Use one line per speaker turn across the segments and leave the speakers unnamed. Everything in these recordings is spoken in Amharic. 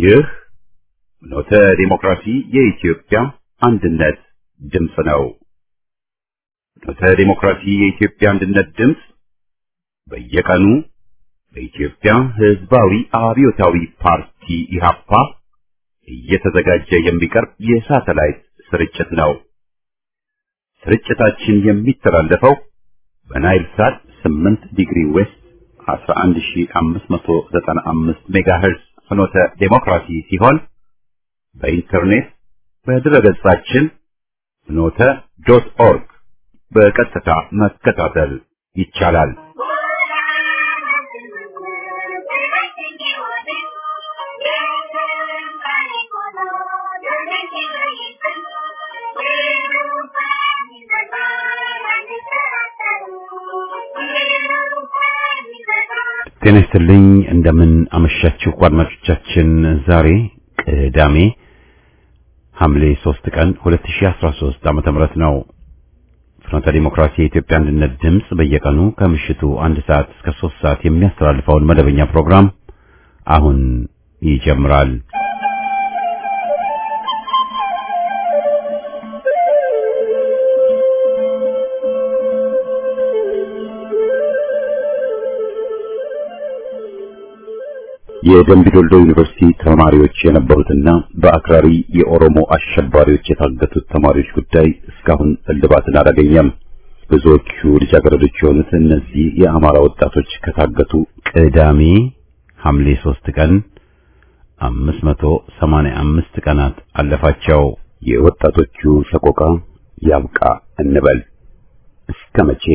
ይህ ኖተ ዲሞክራሲ የኢትዮጵያ አንድነት ድምፅ ነው። ኖተ ዲሞክራሲ የኢትዮጵያ አንድነት ድምፅ በየቀኑ በኢትዮጵያ ሕዝባዊ አብዮታዊ ፓርቲ ኢህአፓ እየተዘጋጀ የሚቀርብ የሳተላይት ስርጭት ነው። ስርጭታችን የሚተላለፈው በናይል ሳት 8 ዲግሪ ዌስት 11595 ሜጋሄርዝ ፍኖተ ዴሞክራሲ ሲሆን በኢንተርኔት በድረገጻችን ፍኖተ ዶት ኦርግ በቀጥታ መከታተል ይቻላል። ጤና ይስጥልኝ። እንደምን አመሻችሁ አድማጮቻችን። ዛሬ ቅዳሜ ሐምሌ 3 ቀን 2013 ዓመተ ምህረት ነው። ፍኖተ ዲሞክራሲ የኢትዮጵያ አንድነት ድምፅ በየቀኑ ከምሽቱ አንድ ሰዓት እስከ 3 ሰዓት የሚያስተላልፈውን መደበኛ ፕሮግራም አሁን ይጀምራል። የደምቢ ዶልዶ ዩኒቨርሲቲ ተማሪዎች የነበሩትና በአክራሪ የኦሮሞ አሸባሪዎች የታገቱት ተማሪዎች ጉዳይ እስካሁን እልባትን አላገኘም። ብዙዎቹ ልጃገረዶች የሆኑት እነዚህ የአማራ ወጣቶች ከታገቱ ቅዳሜ ሐምሌ 3 ቀን 585 ቀናት አለፋቸው። የወጣቶቹ ሰቆቃ ያብቃ እንበል እስከ መቼ?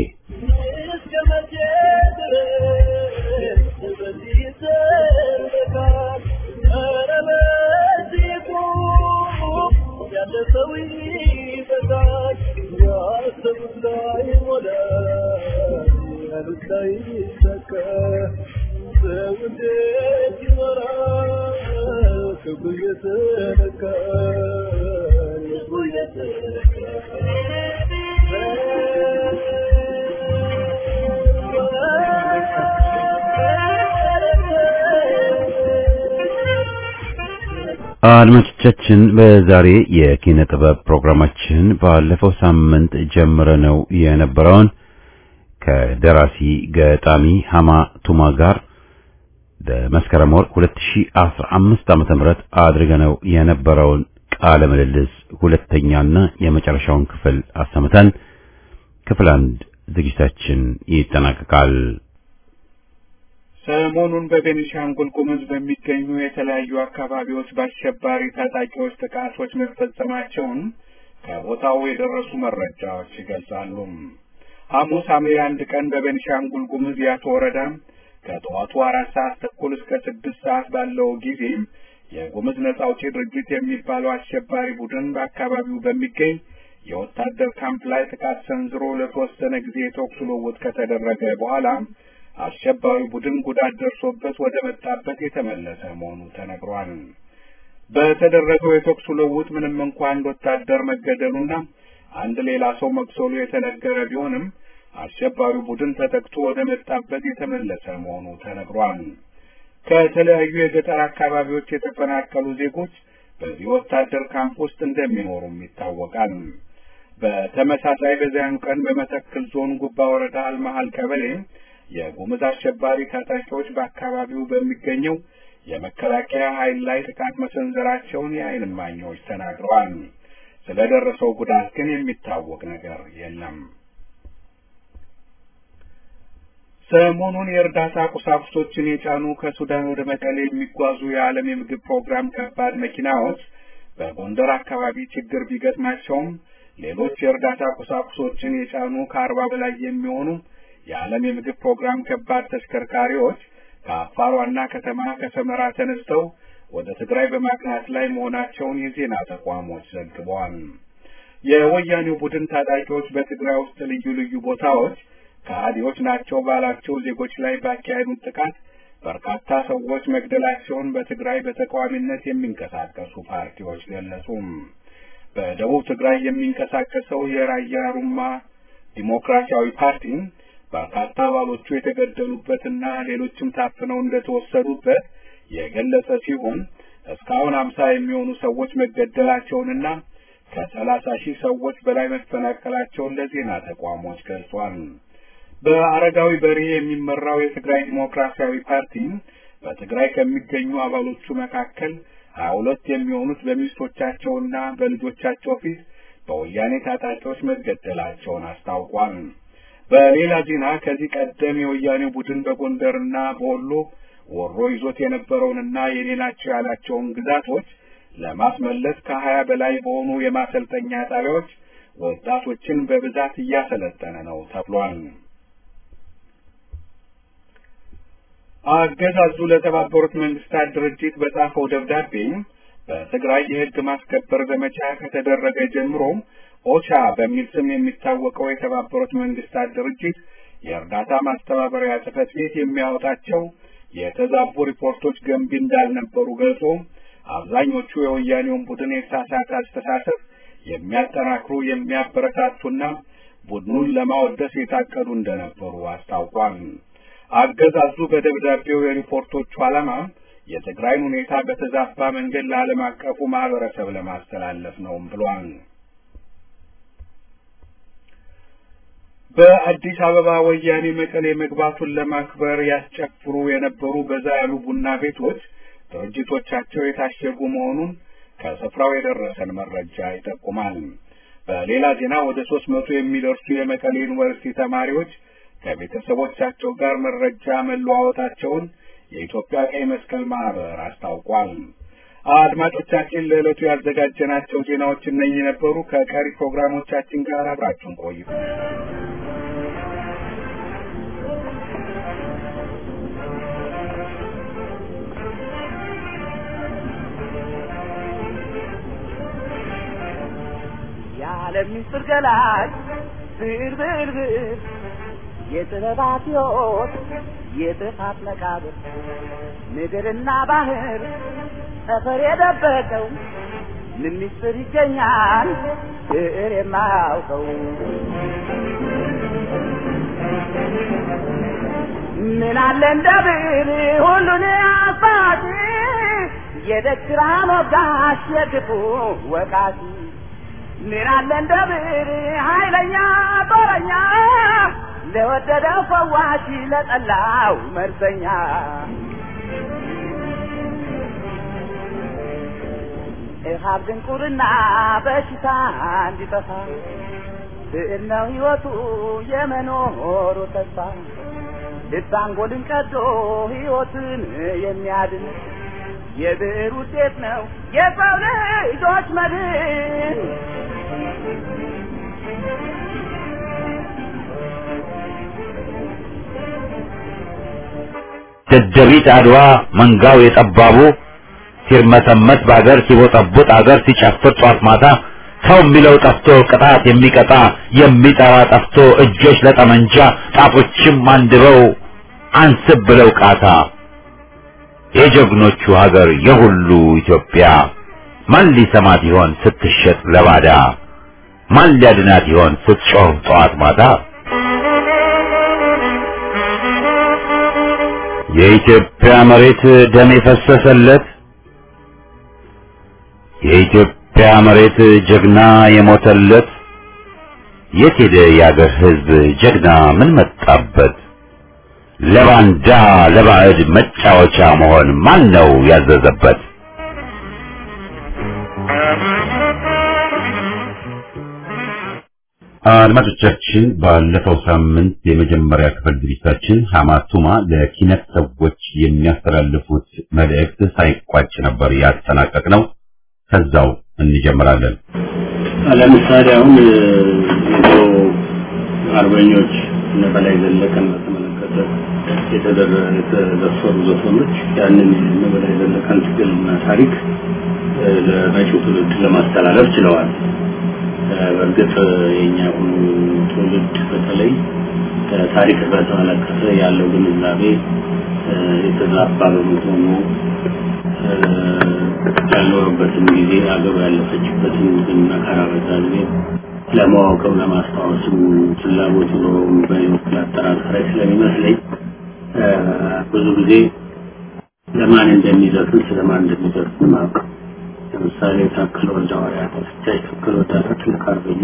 አድማጮቻችን በዛሬ የኪነ ጥበብ ፕሮግራማችን ባለፈው ሳምንት ጀምረነው የነበረውን ከደራሲ ገጣሚ ሀማ ቱማ ጋር በመስከረም ወር 2015 ዓመተ ምህረት አድርገነው የነበረውን ቃለ ምልልስ ሁለተኛና የመጨረሻውን ክፍል አሰምተን ክፍል አንድ ዝግጅታችን ይጠናቀቃል።
ሰሞኑን በቤኒሻንጉል ጉሙዝ በሚገኙ የተለያዩ አካባቢዎች በአሸባሪ ታጣቂዎች ጥቃቶች መፈጸማቸውን ከቦታው የደረሱ መረጃዎች ይገልጻሉ። ሐሙስ ሐምሌ አንድ ቀን በቤኒሻንጉል ጉሙዝ ያቶ ወረዳ ከጠዋቱ አራት ሰዓት ተኩል እስከ ስድስት ሰዓት ባለው ጊዜ የጉሙዝ ነጻ አውጪ ድርጅት የሚባለው አሸባሪ ቡድን በአካባቢው በሚገኝ የወታደር ካምፕ ላይ ጥቃት ሰንዝሮ ለተወሰነ ጊዜ የተኩስ ልውውጥ ከተደረገ በኋላ አሸባሪ ቡድን ጉዳት ደርሶበት ወደ መጣበት የተመለሰ መሆኑ ተነግሯል። በተደረገው የተኩስ ልውውጥ ምንም እንኳ አንድ ወታደር መገደሉና አንድ ሌላ ሰው መቁሰሉ የተነገረ ቢሆንም አሸባሪው ቡድን ተጠቅቶ ወደ መጣበት የተመለሰ መሆኑ ተነግሯል። ከተለያዩ የገጠር አካባቢዎች የተፈናቀሉ ዜጎች በዚህ ወታደር ካምፕ ውስጥ እንደሚኖሩም ይታወቃል። በተመሳሳይ በዚያኑ ቀን በመተክል ዞን ጉባ ወረዳ አልመሃል ቀበሌ የጉምዝ አሸባሪ ታጣቂዎች በአካባቢው በሚገኘው የመከላከያ ኃይል ላይ ጥቃት መሰንዘራቸውን የዓይን እማኞች ተናግረዋል። ስለደረሰው ጉዳት ግን የሚታወቅ ነገር የለም። ሰሞኑን የእርዳታ ቁሳቁሶችን የጫኑ ከሱዳን ወደ መቀሌ የሚጓዙ የዓለም የምግብ ፕሮግራም ከባድ መኪናዎች በጎንደር አካባቢ ችግር ቢገጥማቸውም ሌሎች የእርዳታ ቁሳቁሶችን የጫኑ ከአርባ በላይ የሚሆኑ የዓለም የምግብ ፕሮግራም ከባድ ተሽከርካሪዎች ከአፋር ዋና ከተማ ከሰመራ ተነስተው ወደ ትግራይ በማቅናት ላይ መሆናቸውን የዜና ተቋሞች ዘግበዋል። የወያኔው ቡድን ታጣቂዎች በትግራይ ውስጥ ልዩ ልዩ ቦታዎች ከሃዲዎች ናቸው ባላቸው ዜጎች ላይ ባካሄዱት ጥቃት በርካታ ሰዎች መግደላቸውን በትግራይ በተቃዋሚነት የሚንቀሳቀሱ ፓርቲዎች ገለጹ። በደቡብ ትግራይ የሚንቀሳቀሰው የራያ ሩማ ዲሞክራሲያዊ ፓርቲ በርካታ አባሎቹ የተገደሉበትና ሌሎችም ታፍነው እንደተወሰዱበት የገለጸ ሲሆን እስካሁን አምሳ የሚሆኑ ሰዎች መገደላቸውንና ከሰላሳ ሺህ ሰዎች በላይ መፈናቀላቸውን ለዜና ተቋሞች ገልጿል። በአረጋዊ በርሄ የሚመራው የትግራይ ዲሞክራሲያዊ ፓርቲ በትግራይ ከሚገኙ አባሎቹ መካከል ሀያ ሁለት የሚሆኑት በሚስቶቻቸውና በልጆቻቸው ፊት በወያኔ ታጣቂዎች መገደላቸውን አስታውቋል። በሌላ ዜና ከዚህ ቀደም የወያኔ ቡድን በጎንደርና በወሎ ወሮ ይዞት የነበረውንና የኔ ናቸው ያላቸውን ግዛቶች ለማስመለስ ከሀያ በላይ በሆኑ የማሰልጠኛ ጣቢያዎች ወጣቶችን በብዛት እያሰለጠነ ነው ተብሏል። አገዛዙ ለተባበሩት መንግስታት ድርጅት በጻፈው ደብዳቤ በትግራይ የህግ ማስከበር ዘመቻ ከተደረገ ጀምሮ ኦቻ በሚል ስም የሚታወቀው የተባበሩት መንግስታት ድርጅት የእርዳታ ማስተባበሪያ ጽህፈት ቤት የሚያወጣቸው የተዛቡ ሪፖርቶች ገንቢ እንዳልነበሩ ገልጾ አብዛኞቹ የወያኔውን ቡድን የተሳሳተ አስተሳሰብ የሚያጠናክሩ የሚያበረታቱና ቡድኑን ለማወደስ የታቀዱ እንደነበሩ አስታውቋል። አገዛዙ በደብዳቤው የሪፖርቶቹ ዓላማ የትግራይን ሁኔታ በተዛባ መንገድ ለዓለም አቀፉ ማህበረሰብ ለማስተላለፍ ነውም ብሏል። በአዲስ አበባ ወያኔ መቀሌ መግባቱን ለማክበር ያስጨፍሩ የነበሩ በዛ ያሉ ቡና ቤቶች ድርጅቶቻቸው የታሸጉ መሆኑን ከስፍራው የደረሰን መረጃ ይጠቁማል። በሌላ ዜና ወደ ሶስት መቶ የሚደርሱ የመቀሌ ዩኒቨርሲቲ ተማሪዎች ከቤተሰቦቻቸው ጋር መረጃ መለዋወጣቸውን የኢትዮጵያ ቀይ መስቀል ማህበር አስታውቋል። አድማጮቻችን ለዕለቱ ያዘጋጀናቸው ዜናዎች እነኚህ ነበሩ። ከቀሪ ፕሮግራሞቻችን ጋር አብራችሁን ቆዩ።
የዓለም ምስጢር ገላጭ ብር ብር ብር የጥበባት ሕይወት የጥፋት መቃብር ምድርና ባህር ጠፈር የደበቀው ምን ምስጢር ይገኛል ብዕር የማያውቀው ምን አለ እንደ ብዕር ሁሉን አባቲ የደግራ ሞጋሽ የክፉ ወቃቲ ምን አለ እንደ ብዕር ኃይለኛ ጦረኛ ለወደደው ፈዋሽ ለጠላው መርዘኛ እሃብ ድንቁርና በሽታ እንዲጠፋ ብዕር ነው ሕይወቱ የመኖሩ ተስፋ ልብ አንጎልን ቀዶ ሕይወትን የሚያድን የብዕር ውጤት ነው የሰው ልጆች መድን።
ደደቢት አድዋ መንጋው የጠባቡ ሲርመሰመስ በአገር ሲቦጠቡጥ አገር ሲጨፍር ጧት ማታ ሰው የሚለው ጠፍቶ ቅጣት የሚቀጣ የሚጠራ ጠፍቶ እጆች ለጠመንጃ ጣቶችም አንድበው አንስብ ብለው ቃታ የጀግኖቹ ሀገር የሁሉ ኢትዮጵያ ማን ሊሰማት ይሆን ስትሸጥ ለባዳ ማን ሊያድናት ይሆን ስትጮህ ጠዋት ማታ የኢትዮጵያ መሬት ደም የፈሰሰለት የኢትዮጵያ መሬት ጀግና የሞተለት የት ሄደ የአገር ሕዝብ ጀግና ምን መጣበት? ለባንዳ ለባዕድ መጫወቻ መሆን ማን ነው ያዘዘበት? አድማጮቻችን ባለፈው ሳምንት የመጀመሪያ ክፍል ዝግጅታችን ሐማቱማ ለኪነት ሰዎች የሚያስተላልፉት መልእክት ሳይቋጭ ነበር ያጠናቀቅ ነው። ከዛው እንጀምራለን።
ለምሳሌ አሁን የድሮ አርበኞች እነ በላይ ዘለቀን በተመለከተ የተዘፈሩ ዘፈኖች ያንን እነ በላይ ዘለቀን ትግልና ታሪክ ለመጪው ትውልድ ለማስተላለፍ ችለዋል። በእርግጥ የኛ አሁኑ ትውልድ በተለይ ታሪክ በተመለከተ ያለው ግንዛቤ የተዛባ በመሆኑ ያልኖረበትን ጊዜ አገሩ ያለፈችበትን ግን መከራ በዛ ጊዜ ለማወቅም ለማስታወስም ፍላጎት ኖሮም በህይወት ላጠራጠረ ስለሚመስለኝ ብዙ ጊዜ ለማን እንደሚዘፍን ስለማን እንደሚዘፍን ማወቅ ለምሳሌ ታክል ወልደ ሐዋርያት አስቻይ ታክል ወልደ ትልቅ አርበኛ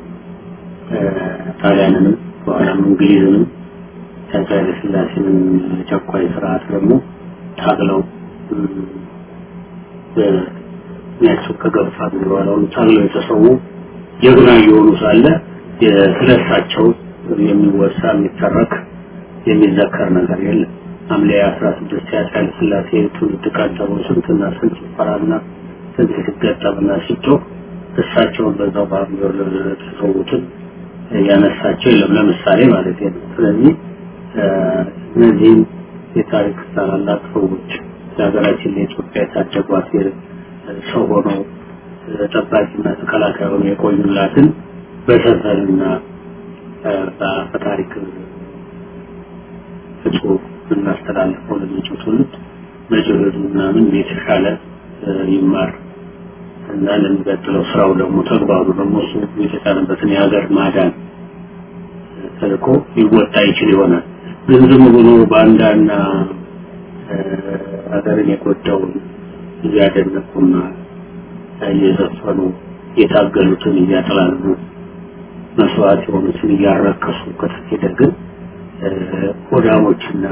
ጣሊያንንም በኋላም እንግሊዝንም አፄ ኃይለ ሥላሴንም ጨቋይ ስርዓት ደግሞ ታግለው በሚያቸው ከገፋ በኋላውን ታግለው የተሰዉ ጀግና እየሆኑ ሳለ ስለሳቸው የሚወሳ የሚተረክ የሚዘከር ነገር የለም። ሐምሌ 16 አፄ ኃይለ ሥላሴ ትውልድ ቀን ተብሎ ስንትና ስንት ሲፈራና ስንት ሲገጠምና ሲጮህ እሳቸውን በዛው በሐምሌ ተሰዉትን ያነሳቸው የለም ለምሳሌ ማለት ነው። ስለዚህ እነዚህም የታሪክ ታላላቅ ሰዎች ለሀገራችን ለኢትዮጵያ የታደጓት ሰው ሆነው ጠባቂና ተከላካይ ሆነው የቆዩላትን በሰፈርና በታሪክ ፍጹም እናስተላልፈው ለመጪው ትውልድ መጪው ምናምን የተሻለ ይማር እና ለሚቀጥለው ስራው ደግሞ ተግባሩ ደግሞ እሱ የተጫነበትን የሀገር ማዳን ተልእኮ ሊወጣ ይችል ይሆናል። ግን ዝም ብሎ ባንዳና ሀገርን የጎዳውን እያደነቁና እየዘፈኑ የታገሉትን እያጥላሉ መስዋዕት የሆኑትን እያረከሱ ከተሄደ ግን ሆዳሞችና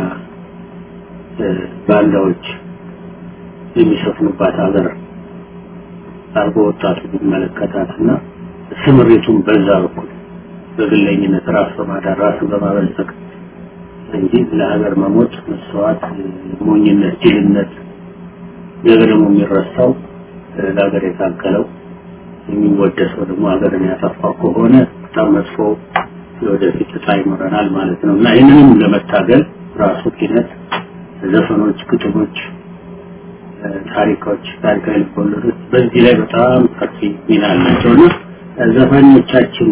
ባንዳዎች የሚሰፍኑባት ሀገር አርጎ ወጣቱ ቢመለከታትና ስምሪቱን በዛ በኩል በግለኝነት ራስ በማዳን ራስን በማበልጸግ እንጂ ለሀገር መሞት መስዋዕት ሞኝነት ጅልነት ነገ ደግሞ የሚረሳው ለሀገር የታገለው የሚወደሰው ደግሞ ሀገርን ያጠፋው ከሆነ በጣም መጥፎ የወደፊት እጣ ይኖረናል ማለት ነው እና ይህንንም ለመታገል ራሱ ኪነት ዘፈኖች ግጥሞች ታሪኮች ታሪካዊ ልቦለዶች በዚህ ላይ በጣም ሰፊ ሚና አላቸው እና ዘፋኞቻችን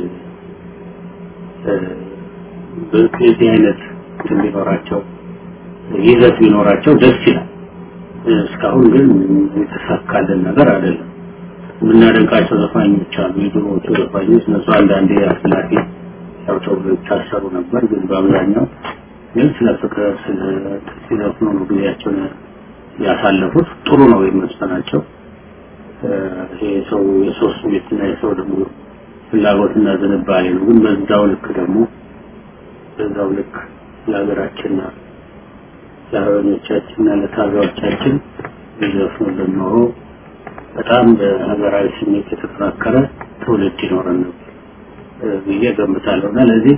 በዚህ አይነት ቢኖራቸው ይዘት ቢኖራቸው ደስ ይላል። እስካሁን ግን የተሳካልን ነገር አይደለም። የምናደንቃቸው ዘፋኞች አሉ። የድሮዎቹ ዘፋኞች እነሱ አንዳንዴ አስላፊ ያው ተብሎ ይታሰሩ ነበር። ግን በአብዛኛው ግን ስለ ፍቅር ስለ ሲዘፍኑ ነው ጊዜያቸውን ያሳለፉት። ጥሩ ነው የሚመስላቸው። ይሄ ሰው የሰው ስሜትና የሰው ደግሞ ፍላጎትና ዝንባሌ ነው። ግን በዛው ልክ ደግሞ በዛው ልክ ለሀገራችንና ለአርበኞቻችንና ለታጋዮቻችን ቢዘፍኑልን ኖሮ በጣም በሀገራዊ ስሜት የተጠናከረ ትውልድ ይኖረን ነበር ብዬ ገምታለሁ እና ለዚህ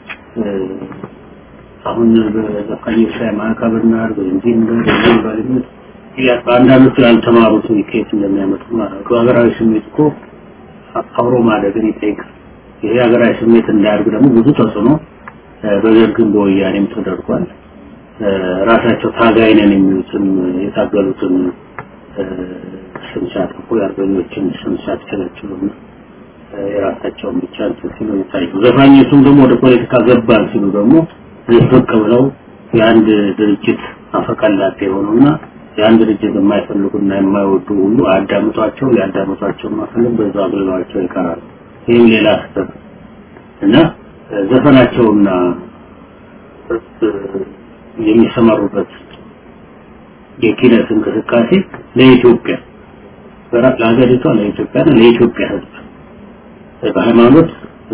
አሁን በዘፋኞች ላይ ማዕቀብ እናድርግ እንዲህ እንደዚህ ባለበት አንዳንዶቹ ያልተማሩትን ከየት እንደሚያመጡ ማለት ነው። ሀገራዊ ስሜት እኮ አብሮ ማደግን ይጠይቃል። ይሄ ሀገራዊ ስሜት እንዳያድግ ደግሞ ብዙ ተጽዕኖ በደርግም በወያኔም ተደርጓል። ራሳቸው ታጋይ ነን የሚሉትን የታገሉትን ስም ሲያጠፉ የአርበኞችን ስም ሲያስቸለችሉና የራሳቸውን ብቻ እንትን ሲሉ ይታዩ። ዘፋኞቹም ደግሞ ወደ ፖለቲካ ገባን ሲሉ ደግሞ ዝቅ ብለው የአንድ ድርጅት አፈቀላጤ የሆኑና የአንድ ድርጅት የማይፈልጉና የማይወዱ ሁሉ አያዳምጧቸው ሊያዳምጧቸው ማፈልግ በዛ አግልለዋቸው ይቀራሉ። ይህም ሌላ ስህተት እና ዘፈናቸውና የሚሰማሩበት የኪነት እንቅስቃሴ ለኢትዮጵያ ለሀገሪቷ ለኢትዮጵያ ለኢትዮጵያ ሕዝብ በሃይማኖት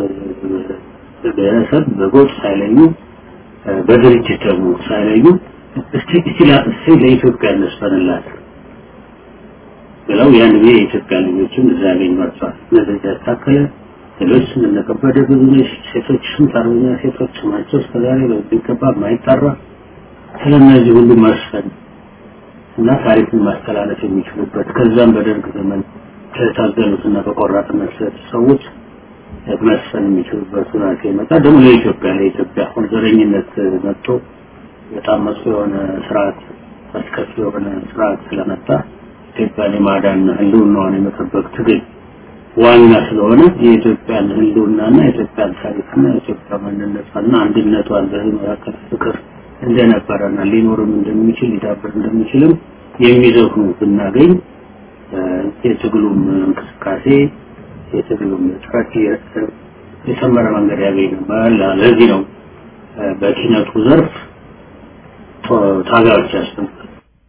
ብሔረሰብ በጎጥ ሳይለዩ በድርጅት ደግሞ ሳይለዩ እስቲ እስቲ እስቲ ለኢትዮጵያ እንስፈንላት ብለው ያን ጊዜ የኢትዮጵያ ልጆችን እዛ ያገኟቸዋል። እነዚህ ያታከለ ሌሎች እነከበደ ብዙ ሴቶች ስንት አርበኛ ሴቶች ስማቸው እስከዛሬ በሚገባ የማይጠራ ስለነዚህ ሁሉ መስፈን እና ታሪክን ማስተላለፍ የሚችሉበት ከዛም በደርግ ዘመን ከታገሉትና በቆራጥነት ሰዎች መስፈን የሚችሉበት ሁኔታ ይመጣ። ደግሞ ለኢትዮጵያ ለኢትዮጵያ አሁን ዘረኝነት መጥቶ በጣም መጥፎ የሆነ ስርዓት አስከፊ የሆነ ስርዓት ስለመጣ ኢትዮጵያን የማዳንና ህልውናዋን የመጠበቅ ትግል ዋና ስለሆነ የኢትዮጵያን ህልውናና የኢትዮጵያን ታሪክና የኢትዮጵያ ማንነቷና አንድነቷን በህዝብ መካከል ፍቅር እንደነበረና ሊኖርም እንደሚችል ሊዳብር እንደሚችልም የሚዘፍኑ ብናገኝ የትግሉም እንቅስቃሴ የትግሉም ጥረት የሰመረ መንገድ ያገኝ ነበር። ለዚህ ነው በኪነቱ ዘርፍ ታጋዮች ያስፈልጋል።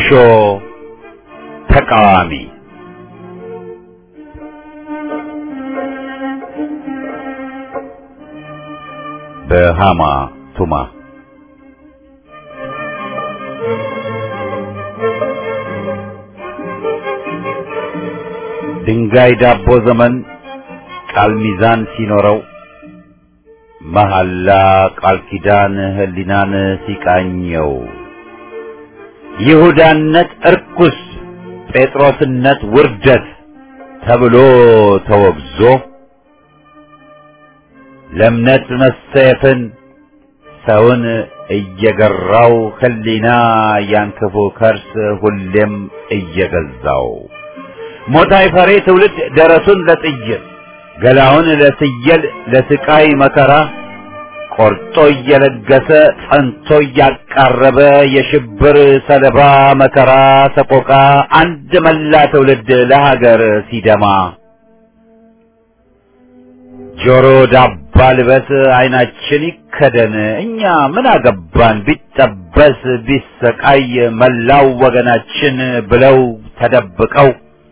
ኮሾ ተቃዋሚ በሃማ ቱማ ድንጋይ ዳቦ ዘመን ቃል ሚዛን ሲኖረው መሐላ ቃል ኪዳን ህሊናን ሲቃኘው ይሁዳነት እርኩስ ጴጥሮስነት ውርደት ተብሎ ተወግዞ ለእምነት መሰየፍን ሰውን እየገራው ህሊና ያን ክፉ ከርስ ሁሌም እየገዛው ሞታይ ፈሬ ትውልድ ደረቱን ለጥይት ገላውን ለትየል ለስቃይ መከራ ቆርጦ እየለገሰ ጸንቶ እያቃረበ የሽብር ሰለባ መከራ ሰቆቃ አንድ መላ ትውልድ ለሀገር ሲደማ ጆሮ ዳባ ልበስ አይናችን ይከደን እኛ ምን አገባን ቢጠበስ ቢሰቃይ መላው ወገናችን ብለው ተደብቀው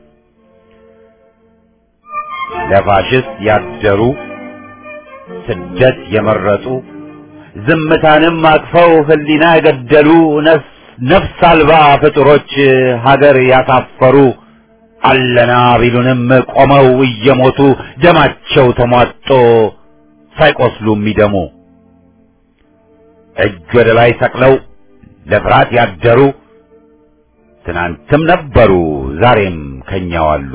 ለፋሽስት ያደሩ ስደት የመረጡ ዝምታንም አቅፈው ህሊና የገደሉ ነፍስ አልባ ፍጡሮች ሀገር ያሳፈሩ አለና ቢሉንም ቆመው እየሞቱ ደማቸው ተሟጦ ሳይቆስሉ የሚደሙ እጅ ወደ ላይ ሰቅለው ለፍርሃት ያደሩ ትናንትም ነበሩ ዛሬም ከኛው አሉ።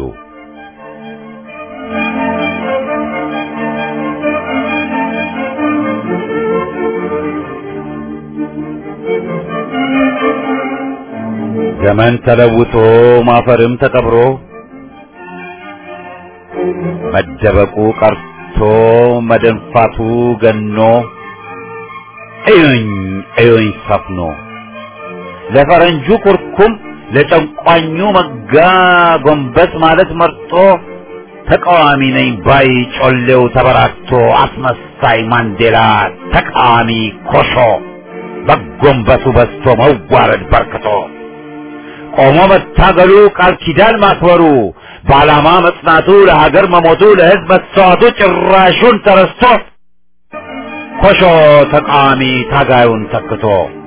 ዘመን ተለውጦ ማፈርም ተቀብሮ መደበቁ ቀርቶ መደንፋቱ ገኖ እዩኝ እዩኝ ሰፍኖ ለፈረንጁ ኩርኩም ለጨንቋኙ መጋ ጎንበስ ማለት መርጦ ተቃዋሚ ነኝ ባይ ጮሌው ተበራክቶ አስመሳይ ማንዴላ ተቃዋሚ ኮሾ በጎንበሱ በስቶ መዋረድ በርክቶ ቆሞ መታገሉ ቃል ኪዳን ማክበሩ በዓላማ መጽናቱ ለሀገር መሞቱ ለሕዝብ መስተዋቱ ጭራሹን ተረስቶ ኮሾ ተቃዋሚ ታጋዩን ተክቶ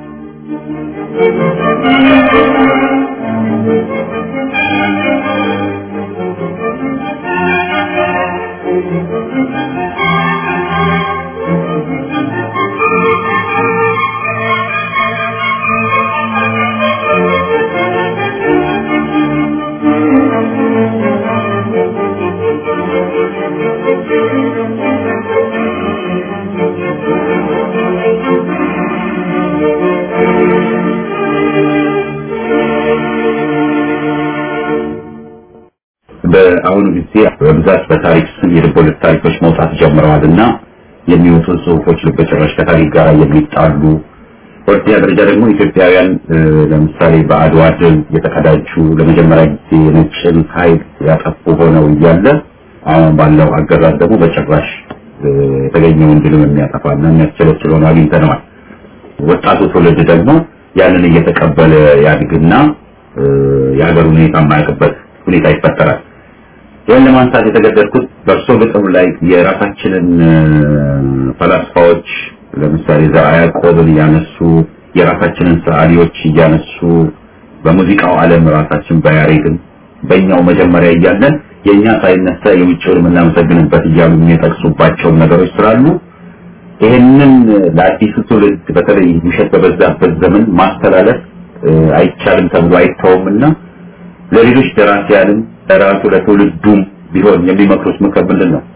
በአሁኑ ጊዜ በብዛት በታሪክ ስም የልቦለድ ታሪኮች መውጣት ጀምረዋል እና የሚወጡ ጽሁፎች በጭራሽ ከታሪክ ጋር የሚጣሉ በሁለተኛ ደረጃ ደግሞ ኢትዮጵያውያን ለምሳሌ በአድዋ ድል የተቀዳጁ ለመጀመሪያ ጊዜ የነጭን ኃይል ያጠፉ ሆነው እያለ አሁን ባለው አገዛዝ ደግሞ በጭራሽ የተገኘውን ድልም የሚያጠፋና የሚያስቸለችል ሆኖ አግኝተነዋል። ወጣቱ ትውልድ ደግሞ ያንን እየተቀበለ ያድግና የሀገር ሁኔታ የማያውቅበት ሁኔታ ይፈጠራል። ይህን ለማንሳት የተገደድኩት በእርሶ ግጥም ላይ የራሳችንን ፈላስፋዎች ለምሳሌ ዘርዓ ያዕቆብን እያነሱ የራሳችንን ሰዓሊዎች እያነሱ በሙዚቃው ዓለም ራሳችን በያሬድን በእኛው መጀመሪያ እያለን የእኛ ሳይነሳ የውጭውን የምናመሰግንበት እያሉ የሚጠቅሱባቸው ነገሮች ስላሉ ይህንን ለአዲሱ ትውልድ በተለይ ውሸት በበዛበት ዘመን ማስተላለፍ አይቻልም ተብሎ አይተውምና ለሌሎች ደራሲያንም ለራሱ ለትውልዱም ቢሆን የሚመክሩት ምክር ምንድን ነው?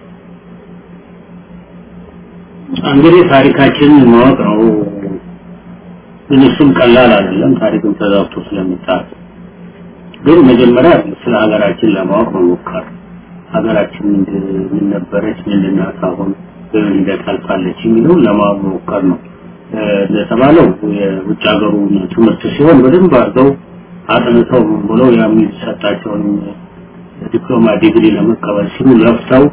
እንግዲህ ታሪካችንን ማወቅ ነው። ግን እሱም ቀላል አይደለም። ታሪክን ተዛብቶ ስለሚጣፍ ግን መጀመሪያ ስለ ሀገራችን ለማወቅ መሞከር ሀገራችን ምን ነበረች፣ ምንድን ናት፣ አሁን በምን ሂደት አልፋለች የሚለውን ለማወቅ መሞከር ነው። እንደተባለው የውጭ ሀገሩ ትምህርት ሲሆን በደንብ አድርገው አጥንተው ምን ብለው የሚሰጣቸውን ዲፕሎማ ዲግሪ ለመቀበል ሲሉ ለፍተው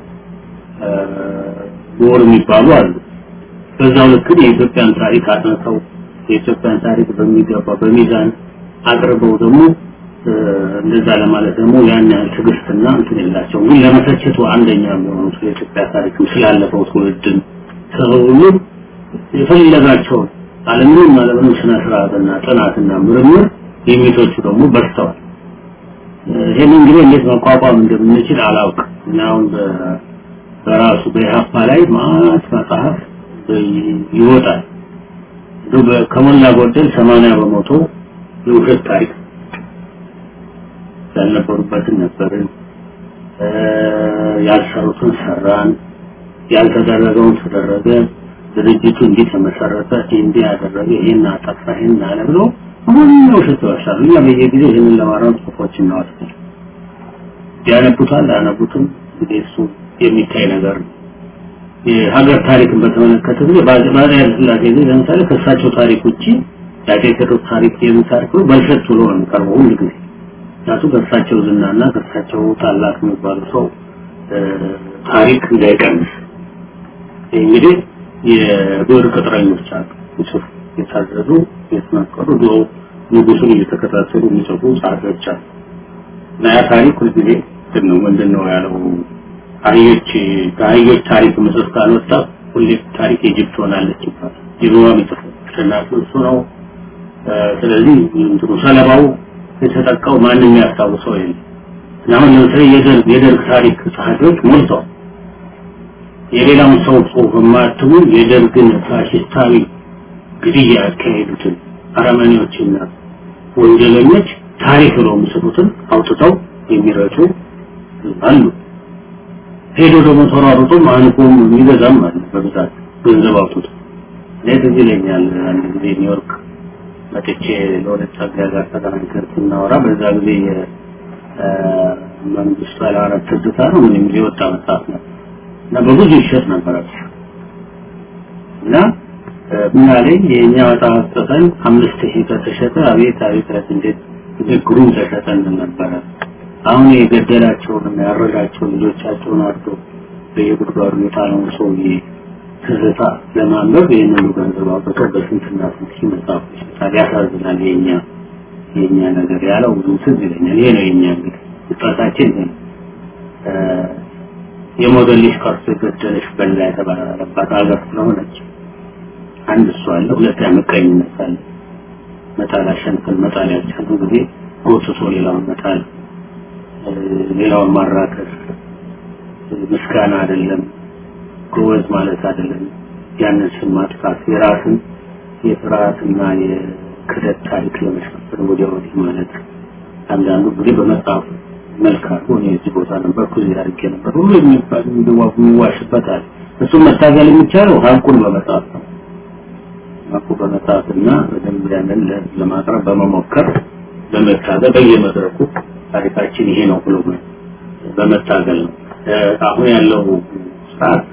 ምሁር የሚባሉ አሉ። በዛው ልክ የኢትዮጵያን ታሪክ አጥንተው የኢትዮጵያን ታሪክ በሚገባ በሚዛን አቅርበው ደግሞ እንደዛ ለማለት ደግሞ ያን ያህል ትዕግስትና እንትን የላቸውም። ግን ለመተቸቱ አንደኛ የሚሆኑት የኢትዮጵያ ታሪክም ስላለፈው ትውልድም ስለሁሉ የፈለጋቸውን አለምንም አለምንም ስነ ስርዓትና ጥናትና ምርምር የሚቶቹ ደግሞ በዝተዋል። ይህን እንግዲህ እንዴት መቋቋም እንደምንችል አላውቅም። እና አሁን በራሱ በኢህአፓ ላይ ማት መጽሐፍ ይወጣል። ከሞላ ጎደል ሰማንያ በመቶ የውሸት ታሪክ ያልነበሩበትን ነበርን፣ ያልሰሩትን ሰራን፣ ያልተደረገውን ተደረገ፣ ድርጅቱ እንዲህ ተመሰረተ፣ እንዲህ ያደረገ፣ ይሄን አጠፋ፣ ይሄን አለ ብሎ ሁሉ ውሸት ይዋሻሉ። እኛ በየጊዜው ይህንን ለማረም ጽሁፎች እናወጣለን። ያነቡታል፣ አያነቡትም፣ እንግዲህ እሱ የሚታይ ነገር ነው። የሀገር ታሪክን በተመለከተ ጊዜ በአፄ ኃይለሥላሴ ጊዜ ለምሳሌ ከእሳቸው ታሪክ ውጪ የአፄ ቴዎድሮስ ታሪክ የምን ታሪክ ነው በልሸት ብሎ ነው የሚቀርበው ሁሉ ጊዜ ምክንያቱም ከእሳቸው ዝናና ከእሳቸው ታላቅ የሚባሉ ሰው ታሪክ እንዳይቀንስ እንግዲህ የብዕር ቅጥረኞች አሉ ይጽፉ የታዘዙ የተመከሩ ድሮ ንጉሱን እየተከታተሉ የሚጽፉ ጸሐፊዎች አሉ እና ያ ታሪክ ሁልጊዜ ግን ነው ምንድን ነው ያለው አህዮች ከአህዮች ታሪክ ምጽፍ ካልወጣ ሁሌ ታሪክ የጅብ ትሆናለች ይባላል ጅብዋ የሚጽፉ አሸናፊ እሱ ነው ስለዚህ እንትኑ ሰለባው የተጠቃው ማንም ያስታውሰው የለም እና አሁን ለምሳሌ የደርግ የደርግ ታሪክ ጸሐፊዎች ሞልተዋል የሌላውን ሰው ጽሁፍ የማያትሙ የደርግን ፋሽስታዊ ግድያ ያካሄዱትን አረመኔዎችና ወንጀለኞች ታሪክ ብለው የሚጽፉትን አውጥተው የሚረጩ አሉ ሄዶ ደግሞ ተሯሩጦም አንቆም የሚገዛም አለ በብዛት ገንዘብ አውጥቶ እኔ ትዝ ይለኛል አንድ ጊዜ ኒውዮርክ መጥቼ ለሁለት ጸጋዬ ጋር ተገናኝተን ስናወራ በዛ ጊዜ መንግስቱ ኃይለማርያም ትዝታ ነው ምን የሚል የወጣ መጽሐፍ ነው እና በብዙ ይሸጥ ነበረ እና ምን አለኝ የእኛ መጽሐፍ ጽፈን አምስት ሺህ ከተሸጠ አቤት አቤት እንዴት እንዴት ግሩም ተሸጠ ነበረ አሁን የገደላቸውን ያረዳቸውን ልጆቻቸውን አርዶ በየጉድጓዱ የጣለውን ሰውዬ ትዝታ ለማንበብ ይህንኑ ገንዘብ አውጥተው በስንትና ስንት ሺህ መጽሐፎች ይሸጣል። ያሳዝናል። የኛ የኛ ነገር ያለው ብዙ ትዝ ይለኛል። ይሄ ነው የኛ እንግዲህ ውጣታችን ይሄ ነው። የሞዴልሽ ቀርቶ የገደለሽ በላ የተባለባት ሀገር ስለሆነች አንድ እሱ አለ። ሁለተኛ ምቀኝነት አለ። መጣል አሸንፈን መጣል ያልቻሉ ጊዜ ጎትቶ ሌላውን መጣል፣ ሌላውን ማራከስ ምስጋና አይደለም። ጎበዝ ማለት አይደለም። ያንን ስም ማጥፋት የራስን የፍርሃትና የክደት ታሪክ ለመሸፈን ወዲያ ወዲህ ማለት አንዳንዱ ጊዜ በመጽሐፍ መልክ አድርጎ እኔ እዚህ ቦታ ነበርኩ እዚህ አድርጌ ነበር ሁሉ የሚባል የሚዋሽበታል። እሱም መታገል የሚቻለው ሀቁን በመጽሐፍ ነው። ሀቁ በመጽሐፍና በደንብ ያንን ለማቅረብ በመሞከር በመታገል በየመድረኩ ታሪካችን ይሄ ነው ብሎ በመታገል ነው። አሁን ያለው ስርዓት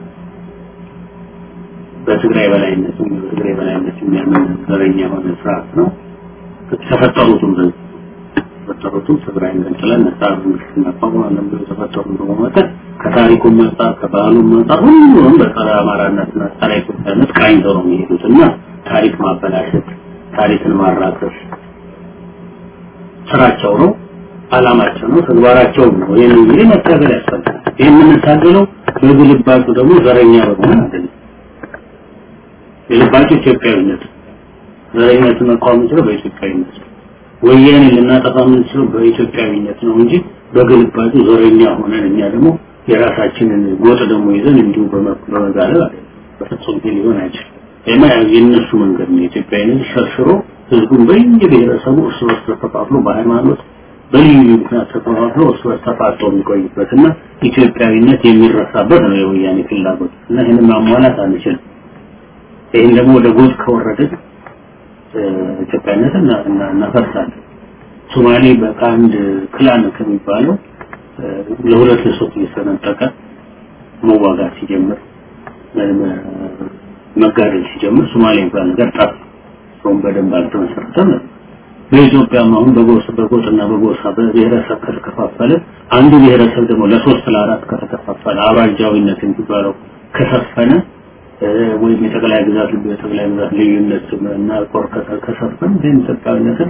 በትግራይ በላይነት በትግራይ በላይነት የሚያምን ዘረኛ የሆነ ስርዓት ነው። ተፈጠሩትም ተፈጠሩትም ትግራይን ገንጥለን ነጻ መንግስት እናቋቁማለን ብለው የተፈጠሩ በመመጠን ከታሪኩም አንጻር ከባህሉም አንጻር ሁሉም በጸረ አማራነትና ጸረ ኢትዮጵያነት ቃኝተው ነው የሚሄዱት እና ታሪክ ማበላሸት፣ ታሪክን ማራከስ ስራቸው ነው፣ አላማቸው ነው፣ ተግባራቸውም ነው። ይህን እንግዲህ መታገል ያስፈልጋል። ይህ የምንታገለው በግልባጩ ደግሞ ዘረኛ በመሆን አይደለም። የልባቸው ኢትዮጵያዊነት ዘረኝነት መቋም የምንችለው በኢትዮጵያዊነት ነው። ወያኔ ልናጠፋ የምንችለው በኢትዮጵያዊነት ነው እንጂ በግልባጩ ዘረኛ ሆነን እኛ ደግሞ የራሳችንን ጎጥ ደግሞ ይዘን እንዲሁ በመጋለብ አይደለም። በፍጹም ግን ሊሆን አይችልም። ይማ የእነሱ መንገድ ነው። ኢትዮጵያዊነት ሸርሽሮ ህዝቡን በየብሔረሰቡ እርስ በርስ ተከፋፍሎ በሃይማኖት በልዩ ልዩ ምክንያት ተከፋፍሎ እርስ በርስ ተፋጦ የሚቆይበት እና ኢትዮጵያዊነት የሚረሳበት ነው የወያኔ ፍላጎት እና ይህንን ማሟላት አንችልም። ይህን ደግሞ ወደ ጎጥ ከወረድን ኢትዮጵያነትን እናፈርሳለን። ሶማሌ ከአንድ ክላን ከሚባለው ለሁለት ለሶስት እየተነጠቀ መዋጋት ሲጀምር መጋደል ሲጀምር ሶማሌ የሚባል ነገር ጠፋ። ሰውን በደንብ አልተመሰረተም። በኢትዮጵያም አሁን በጎሳ በጎጥና በጎሳ በብሔረሰብ ከተከፋፈለ አንዱ ብሔረሰብ ደግሞ ለሶስት ለአራት ከተከፋፈለ አባጃዊነት የሚባለው ከሰፈነ ወይም የጠቅላይ ግዛት የጠቅላይ ግዛት ልዩነት እና ቆር ከሰፈን ግን ኢትዮጵያዊነትን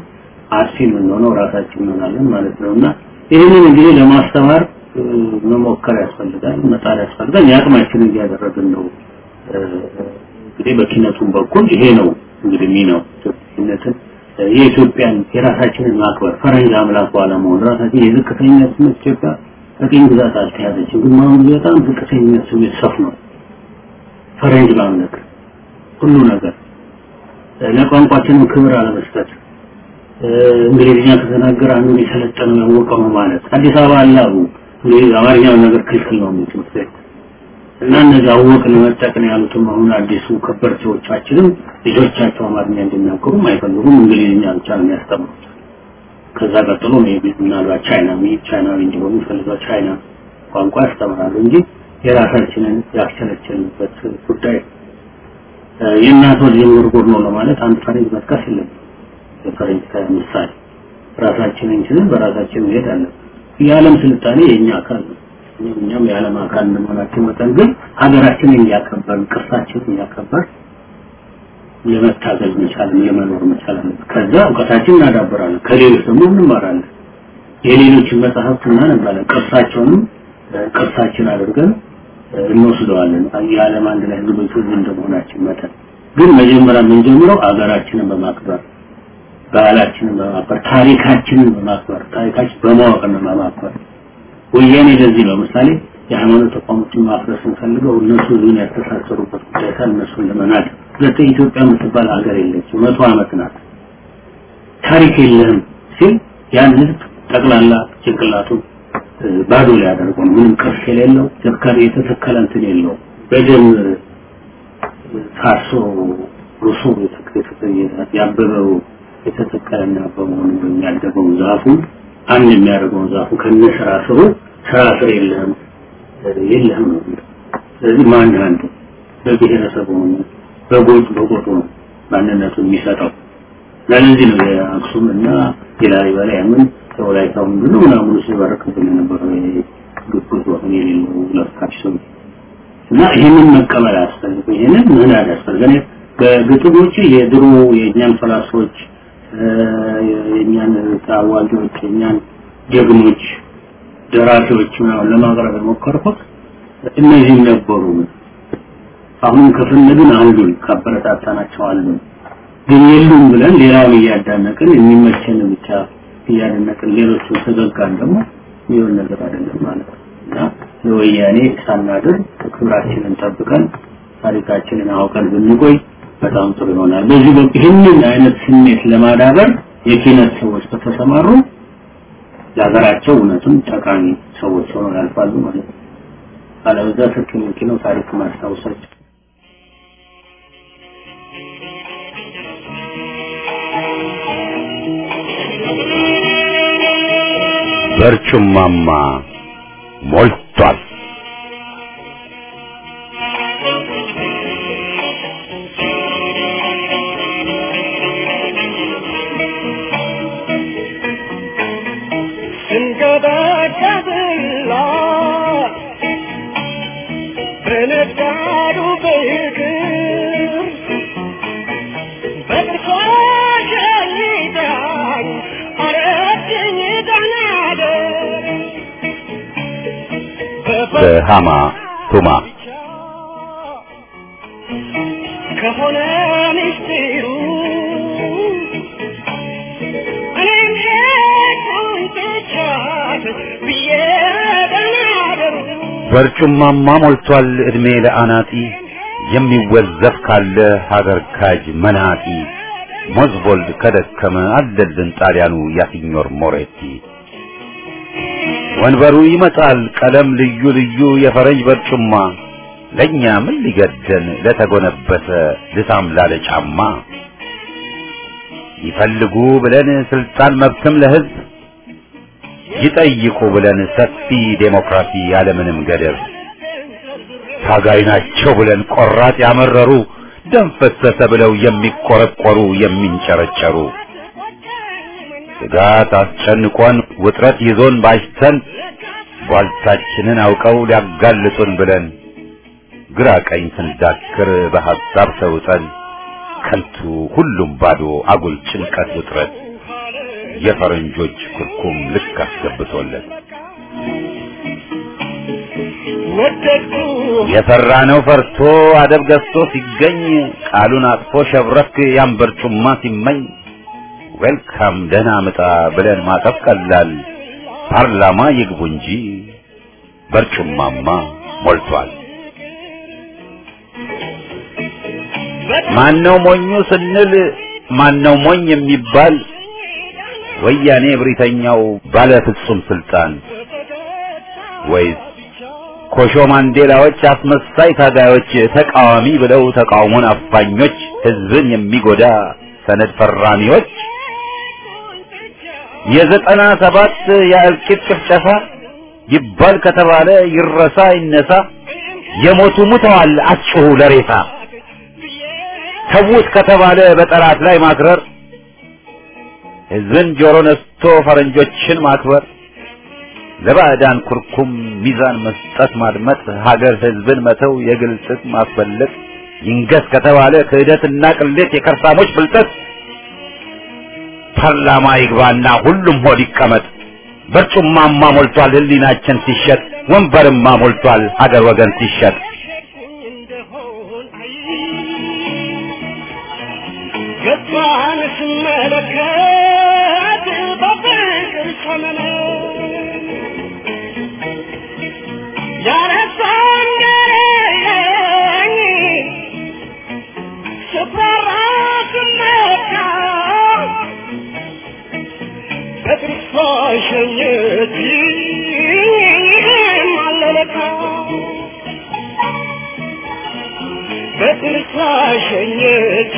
አጥፊ የምንሆነው ራሳችን እንሆናለን ማለት ነው እና ይህንን እንግዲህ ለማስተማር መሞከር ያስፈልጋል፣ መጣር ያስፈልጋል። የአቅማችንን እያደረግን ነው። እንግዲህ በኪነቱም በኩል ይሄ ነው እንግዲህ ሚናው ኢትዮጵያነትን የኢትዮጵያን የራሳችንን ማክበር ፈረንጅ አምላክ ባለመሆን ራሳችን የዝቅተኝነት ስሜት ኢትዮጵያ በቅኝ ግዛት አልተያዘችም፣ ግን አሁን በጣም ዝቅተኝነት ስሜት ሰፍኗል። ፈረንጅ ማምለክ ሁሉ ነገር ለቋንቋችንም ክብር አለመስጠት እንግሊዝኛ ከተናገረ አንዱን የሰለጠነው ያወቀው ነው ማለት አዲስ አበባ አለ አሉ እንግዲህ አማርኛውን ነገር ክልክል ነው ትምህርት ቤት እና እነዚህ አወቅን መጠቅን ያሉትም አሁን አዲሱ ከበርቴዎቻችንም ልጆቻቸው አማርኛ እንዲናገሩም አይፈልጉም እንግሊዝኛ ብቻ ነው የሚያስተምሩት ከዛ ቀጥሎ ምናልባት ቻይና ቻይናዊ እንዲሆኑ ይፈልጋል ቻይና ቋንቋ ያስተምራሉ እንጂ የራሳችንን ያስቸለቸልንበት ጉዳይ የእናት ወድ የምርጉር ነው ለማለት አንድ ፈረንጅ መጥቀስ የለም የፈረንጅ ምሳሌ ራሳችንን እንችልን በራሳችን መሄድ አለን የዓለም ስልጣኔ የእኛ አካል ነው እኛም የዓለም አካል እንደመሆናችን መጠን ግን ሀገራችንን እያከበር ቅርሳችንን እያከበር ለመታገል መቻል ለመኖር መቻል አለብን ከዛ እውቀታችን እናዳብራለን ከሌሎች ደግሞ እንማራለን የሌሎችን መጽሐፍት እናነባለን ቅርሳቸውንም ቅርሳችን አድርገን እንወስደዋለን የዓለም አንድ ላይ ህዝቦች ሁሉ እንደመሆናችን መጠን ግን መጀመሪያ የምንጀምረው አገራችንን በማክበር ባህላችንን በማክበር ታሪካችንን በማክበር ታሪካችን በማወቅ ነው በማክበር ወያኔ ለዚህ ነው ምሳሌ የሃይማኖት ተቋሞችን ማፍረስ እንፈልገው እነሱ ዙን ያስተሳሰሩበት ጉዳይ ሳል እነሱን ለመናድ ሁለተኛ ኢትዮጵያ የምትባል ሀገር የለችም መቶ ዓመት ናት ታሪክ የለህም ሲል ያን ህዝብ ጠቅላላ ጭንቅላቱን ባዶ ሊያደርገው ነው ምንም ቅርስ የሌለው ተከለ የተተከለ እንትን የለው በደም ታርሶ ሩሶ ያበበው የተተከለና በመሆኑ የሚያደገው ዛፉ አንድ የሚያደርገውን ዛፉ ከነ ስራ ስሩ ስራ ስር የለህም የለህም ነው ስለዚህ ማን አንዱ በብሔረሰቡ በጎጥ በጎጡ ነው ማንነቱ የሚሰጠው ለዚህ ነው የአክሱም እና የላሊበላ ያምን የወላይታው ምንድን ነው ምናምኑ ሲባረክብን የነበረው ግብት ወህን የሌለው ለፍታቸው እና ይህንን መቀበል አያስፈልግም ይህንን ምህዳር ያስፈልጋል በግጥሞች የድሮ የእኛን ፈላስፎች የእኛን ታዋቂዎች የእኛን ጀግኖች ደራሲዎች ምናምን ለማቅረብ የሞከርኩት እነዚህም ነበሩ አሁን ከፈለግን አሉን ካበረታታናቸው አሉን ግን የሉም ብለን ሌላውን እያዳነቅን የሚመቸን ብቻ እያደነቅን ሌሎቹ ተዘጋን ደግሞ ይሁን ነገር አይደለም ማለት ነው እና ለወያኔ ሳናድር ክብራችንን ጠብቀን ታሪካችንን አውቀን ብንቆይ በጣም ጥሩ ይሆናል በዚህ በኩል ይህንን አይነት ስሜት ለማዳበር የኪነት ሰዎች ከተሰማሩ ለሀገራቸው እውነትም ጠቃሚ ሰዎች ሆነው ያልፋሉ ማለት ነው አለበዛ ስልክ ነው ታሪክ ማስታወሳቸው
በርጩማማ ሞልቷል
ስንገበገብላ በነጋዱ በይቅር በጥርሷ ሸኝታኝ አረችኝ ዳናደር
በሃማ ቱማ
ከሆነ ምስጢሩ እኔም ሄድኩኝ ትቻት ብዬ ደናደሩ
በርጩማማ ሞልቷል እድሜ ለአናጢ የሚወዘፍ ካለ ሀገር ካጅ መናጢ ሞዝቦልድ ከደከመ አለልን ጣሊያኑ ያሲኞር ሞሬቲ ወንበሩ ይመጣል ቀለም ልዩ ልዩ የፈረንጅ በርጩማ ለኛ ምን ሊገደን ለተጎነበሰ ልሳም ላለ ጫማ ይፈልጉ ብለን ስልጣን መብትም ለህዝብ ይጠይቁ ብለን ሰፊ ዴሞክራሲ ያለምንም ገደብ ታጋይ ናቸው ብለን ቆራጥ ያመረሩ ደም ፈሰሰ ብለው የሚቆረቆሩ የሚንጨረጨሩ ስጋት አስጨንቆን ውጥረት ይዞን ባሽተን ቧልታችንን አውቀው ሊያጋልጡን ብለን ግራ ቀኝ ስንዳክር በሐሳብ ተውጠን ከንቱ ሁሉም ባዶ አጉል ጭንቀት ውጥረት የፈረንጆች ኩርኩም ልክ አስገብቶለት
ወደድኩ
የፈራ ነው ፈርቶ አደብ ገዝቶ ሲገኝ ቃሉን አጥፎ ሸብረክ ያን በርጩማ ሲመኝ ዌልካም ደህና ምጣ ብለን ማቀፍ ቀላል ፓርላማ ይግቡ እንጂ በርጩማማ ሞልቷል። ማነው ሞኙ ስንል ማነው ሞኝ የሚባል ወያኔ እብሪተኛው ባለ ፍጹም ስልጣን ወይስ ኮሾ ማንዴላዎች አስመሳይ ታጋዮች ተቃዋሚ ብለው ተቃውሞን አፋኞች ህዝብን የሚጎዳ ሰነድ ፈራሚዎች የዘጠና ሰባት የእልቂት ጭፍጨፋ ይባል ከተባለ ይረሳ ይነሳ የሞቱ ሙተዋል አትጩሁ ለሬሳ ተዉት ከተባለ በጠላት ላይ ማክረር ህዝብን ጆሮ ነስቶ ፈረንጆችን ማክበር ለባዕዳን ኩርኩም ሚዛን መስጠት ማድመጥ ሀገር ህዝብን መተው የግል ጥቅም ማስበለጥ ይንገስ ከተባለ ክህደትና ቅሌት የከርሳሞች ብልጠት ፓርላማ ይግባና ሁሉም ሆድ ይቀመጥ በርጩማማ ሞልቷል ህሊናችን ሲሸጥ ወንበርማ ሞልቷል ሀገር ወገን ሲሸጥ
ገባን ስመለከት በፍቅር ሰመነ ያረሳን ገረኝ ስፈራ ስመካ በጥርሷ ሸኘች አለለካ በጥርሷ ሸኘች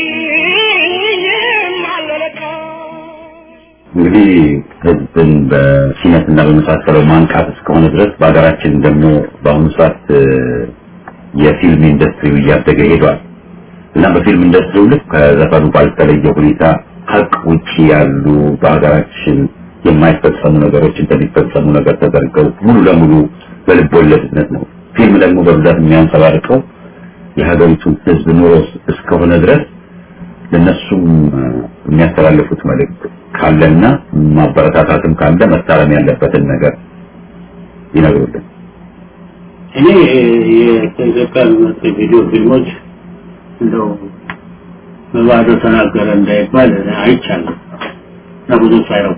አለለካ
እንግዲህ ህዝብን በሲነትና በመሳሰለው ማንቃት እስከሆነ ድረስ በሀገራችን ደግሞ በአሁኑ ሰዓት እ፣ የፊልም ኢንዱስትሪው እያደገ ሄዷል እና በፊልም ኢንዱስትሪው ልክ ከዘፈኑ ባልተለየ ሁኔታ ሀቅ ውጪ ያሉ በሀገራችን የማይፈጸሙ ነገሮች እንደሚፈጸሙ ነገር ተደርገው ሙሉ ለሙሉ በልብ ወለድነት ነው። ፊልም ደግሞ በብዛት የሚያንጸባርቀው የሀገሪቱን ህዝብ ኑሮ እስከሆነ ድረስ ለነሱም እ፣ የሚያስተላልፉት መልእክት ካለና ማበረታታትም ካለ መታረም ያለበትን ነገር ይነግሩልን።
እኔ የኢትዮጵያ የሚመጡ ቪዲዮ ፊልሞች እንደው በባዶ ተናገረ እንዳይባል አይቻለሁ እና ብዙ ሳይረው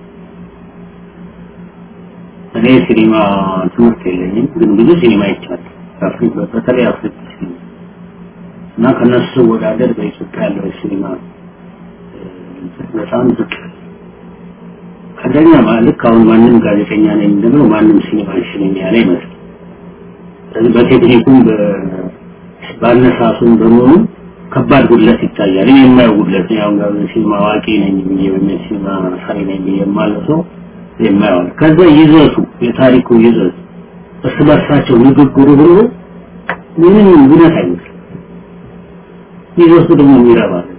እኔ ሲኒማ ትምህርት የለኝም፣ ግን ብዙ ሲኒማ አይቻለሁ። አፍሪካ በተለይ አፍሪካ ሲኒማ እና ከነሱ ወዳደር በኢትዮጵያ ያለው ሲኒማ እ፣ በጣም ዝቅ አንደኛ ማለት አሁን ማንም ጋዜጠኛ ነኝ እንደምለው ማንም ሲኒማ ሽልኝ ያለ ይመስል ስለዚህ በቴክኒኩም በ- በአነሳሱም በመሆኑ ከባድ ጉድለት ይታያል። እኔ የማየው ጉድለት ነው። ያው ሲኒማ አዋቂ ነኝ ብዬ ወይም ሲኒማ ሳይ ነኝ ብዬ የማለው ሰው የማየው አለ። ከዛ ይዘቱ የታሪኩ ይዘት እርስ በርሳቸው ንግግሩ ሁሉ ምንም እውነት አይመስልም። ይዘቱ ደግሞ የሚረባ ነው።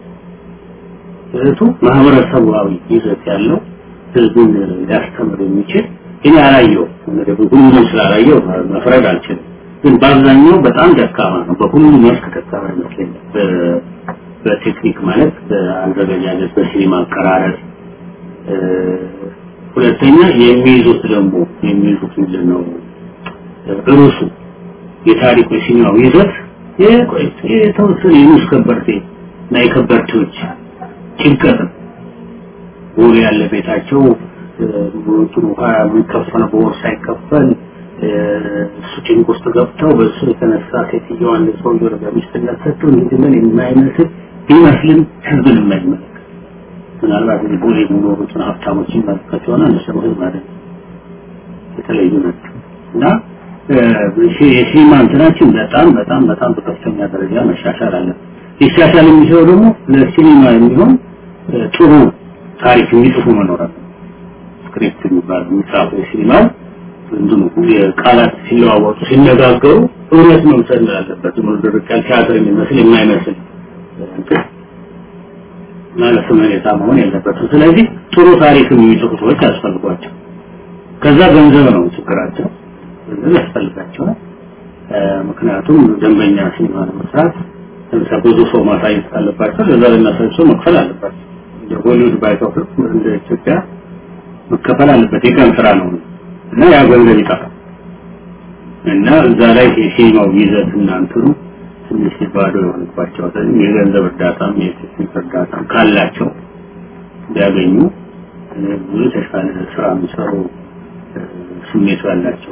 ይዘቱ ማህበረሰባዊ ይዘት ያለው ህዝቡን ሊያስተምር የሚችል እኔ አላየው እንግዲህ ሁሉም ስላላየው መፍረድ አልችልም። ግን በአብዛኛው በጣም ደካማ ነው። በሁሉም መስክ ደካማ ይመስለኛል። በ- በቴክኒክ ማለት በአዘገጃጀት፣ በሲኒማ አቀራረጽ እ፣ ሁለተኛ የሚይዙት ደግሞ የሚይዙት ምንድን ነው ርዕሱ የታሪኩ የሲኒማው ይዘት የቆይ- የተወሰነ የንጉስ ከበርቴ እና የከበርቴዎች ጭንቀት ነው። ቦሌ ያለ ቤታቸው እንትኑ ውሃ የሚከፈለው በወር ሳይከፈል እ፣ እሱ ጭንቅ ውስጥ ገብተው በእሱ የተነሳ ሴትዮዋ አንድ ሰውዬው በሚስትነት ሰጥተው እንዲህ ምን የማይመስል ቢመስልም ህዝብን የማይመለከት ምናልባት እዚህ ቦሌ የሚኖሩትን ሀብታሞችን መለከት የሆነ እነሱ ደግሞ ህዝብ አይደለም የተለዩ ናቸው እና እ፣ የሲ- የሲኒማ እንትናችን በጣም በጣም በጣም በከፍተኛ ደረጃ መሻሻል አለ። ሊሻሻል የሚችለው ደግሞ ለሲኒማ የሚሆን እ፣ ጥሩ ታሪክ የሚጽፉ መኖር አለ። ስክሪፕት የሚባል የሚጻፉ የሲኒማው እንትኑ የቃላት ሲለዋወጡ ሲነጋገሩ እውነት መምሰል አለበት። ዝም ብሎ ድርቅ ያለ ቲያትር የሚመስል የማይመስል እንትን ማለት ሁኔታ መሆን የለበትም። ስለዚህ ጥሩ ታሪክ የሚጽፉ ሰዎች ያስፈልጓቸው። ከዛ ገንዘብ ነው ችግራቸው፣ ገንዘብ ያስፈልጋቸዋል። እ፣ ምክንያቱም ደንበኛ ሲኒማ ለመስራት ለምሳሌ ብዙ ሰው ማሳየት ካለባቸው ለዛ ለሚያሳይ ሰው መክፈል አለባቸው። ሆሊውድ ባይከፍልም እንደ ኢትዮጵያ መከፈል አለበት። የቀን ስራ ነው እና ያ ገንዘብ ይጠፋል እና እዛ ላይ የሲኒማው ይዘት እና እንትኑ ትንሽ ባዶ የሆነባቸው የገንዘብ እርዳታም የቴክኒክ እርዳታም ካላቸው ቢያገኙ ብዙ የተሻለ ስራ የሚሰሩ ስሜቱ ያላቸው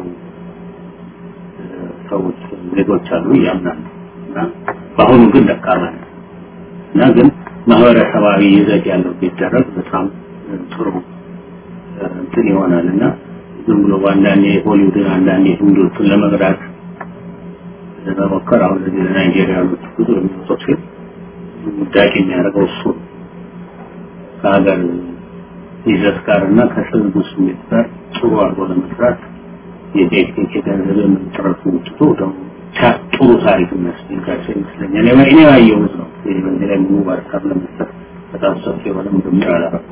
ሰዎች ዜጎች አሉ ያምናሉ እና በአሁኑ ግን ደካማ ነው እና ግን ማህበረሰባዊ ይዘት ያለው ቢደረግ በጣም ጥሩ እንትን ይሆናል እና ዝም ብሎ በአንዳንዴ ሆሊውድን አንዳንዴ ህንዶቹን ለመግዳት ለመሞከር አሁን እዚህ ለናይጄሪያ ያሉት ብዙ የሚወጡት ግን ጉዳይ የሚያደርገው እሱ ከሀገር ይዘት ጋር እና ከህዝቡ ስሜት ጋር ጥሩ አድርጎ ለመስራት የቴክኒክ የገንዘብ የምንጥረቱ ውጥቶ ደግሞ ጥሩ ታሪክ የሚያስፈልጋቸው ይመስለኛል። እኔ ያየሁት ነው። በዚህ ላይ ሙሉ ሀሳብ ለመስጠት በጣም ሰፊ የሆነ ምርምር አላረኩም።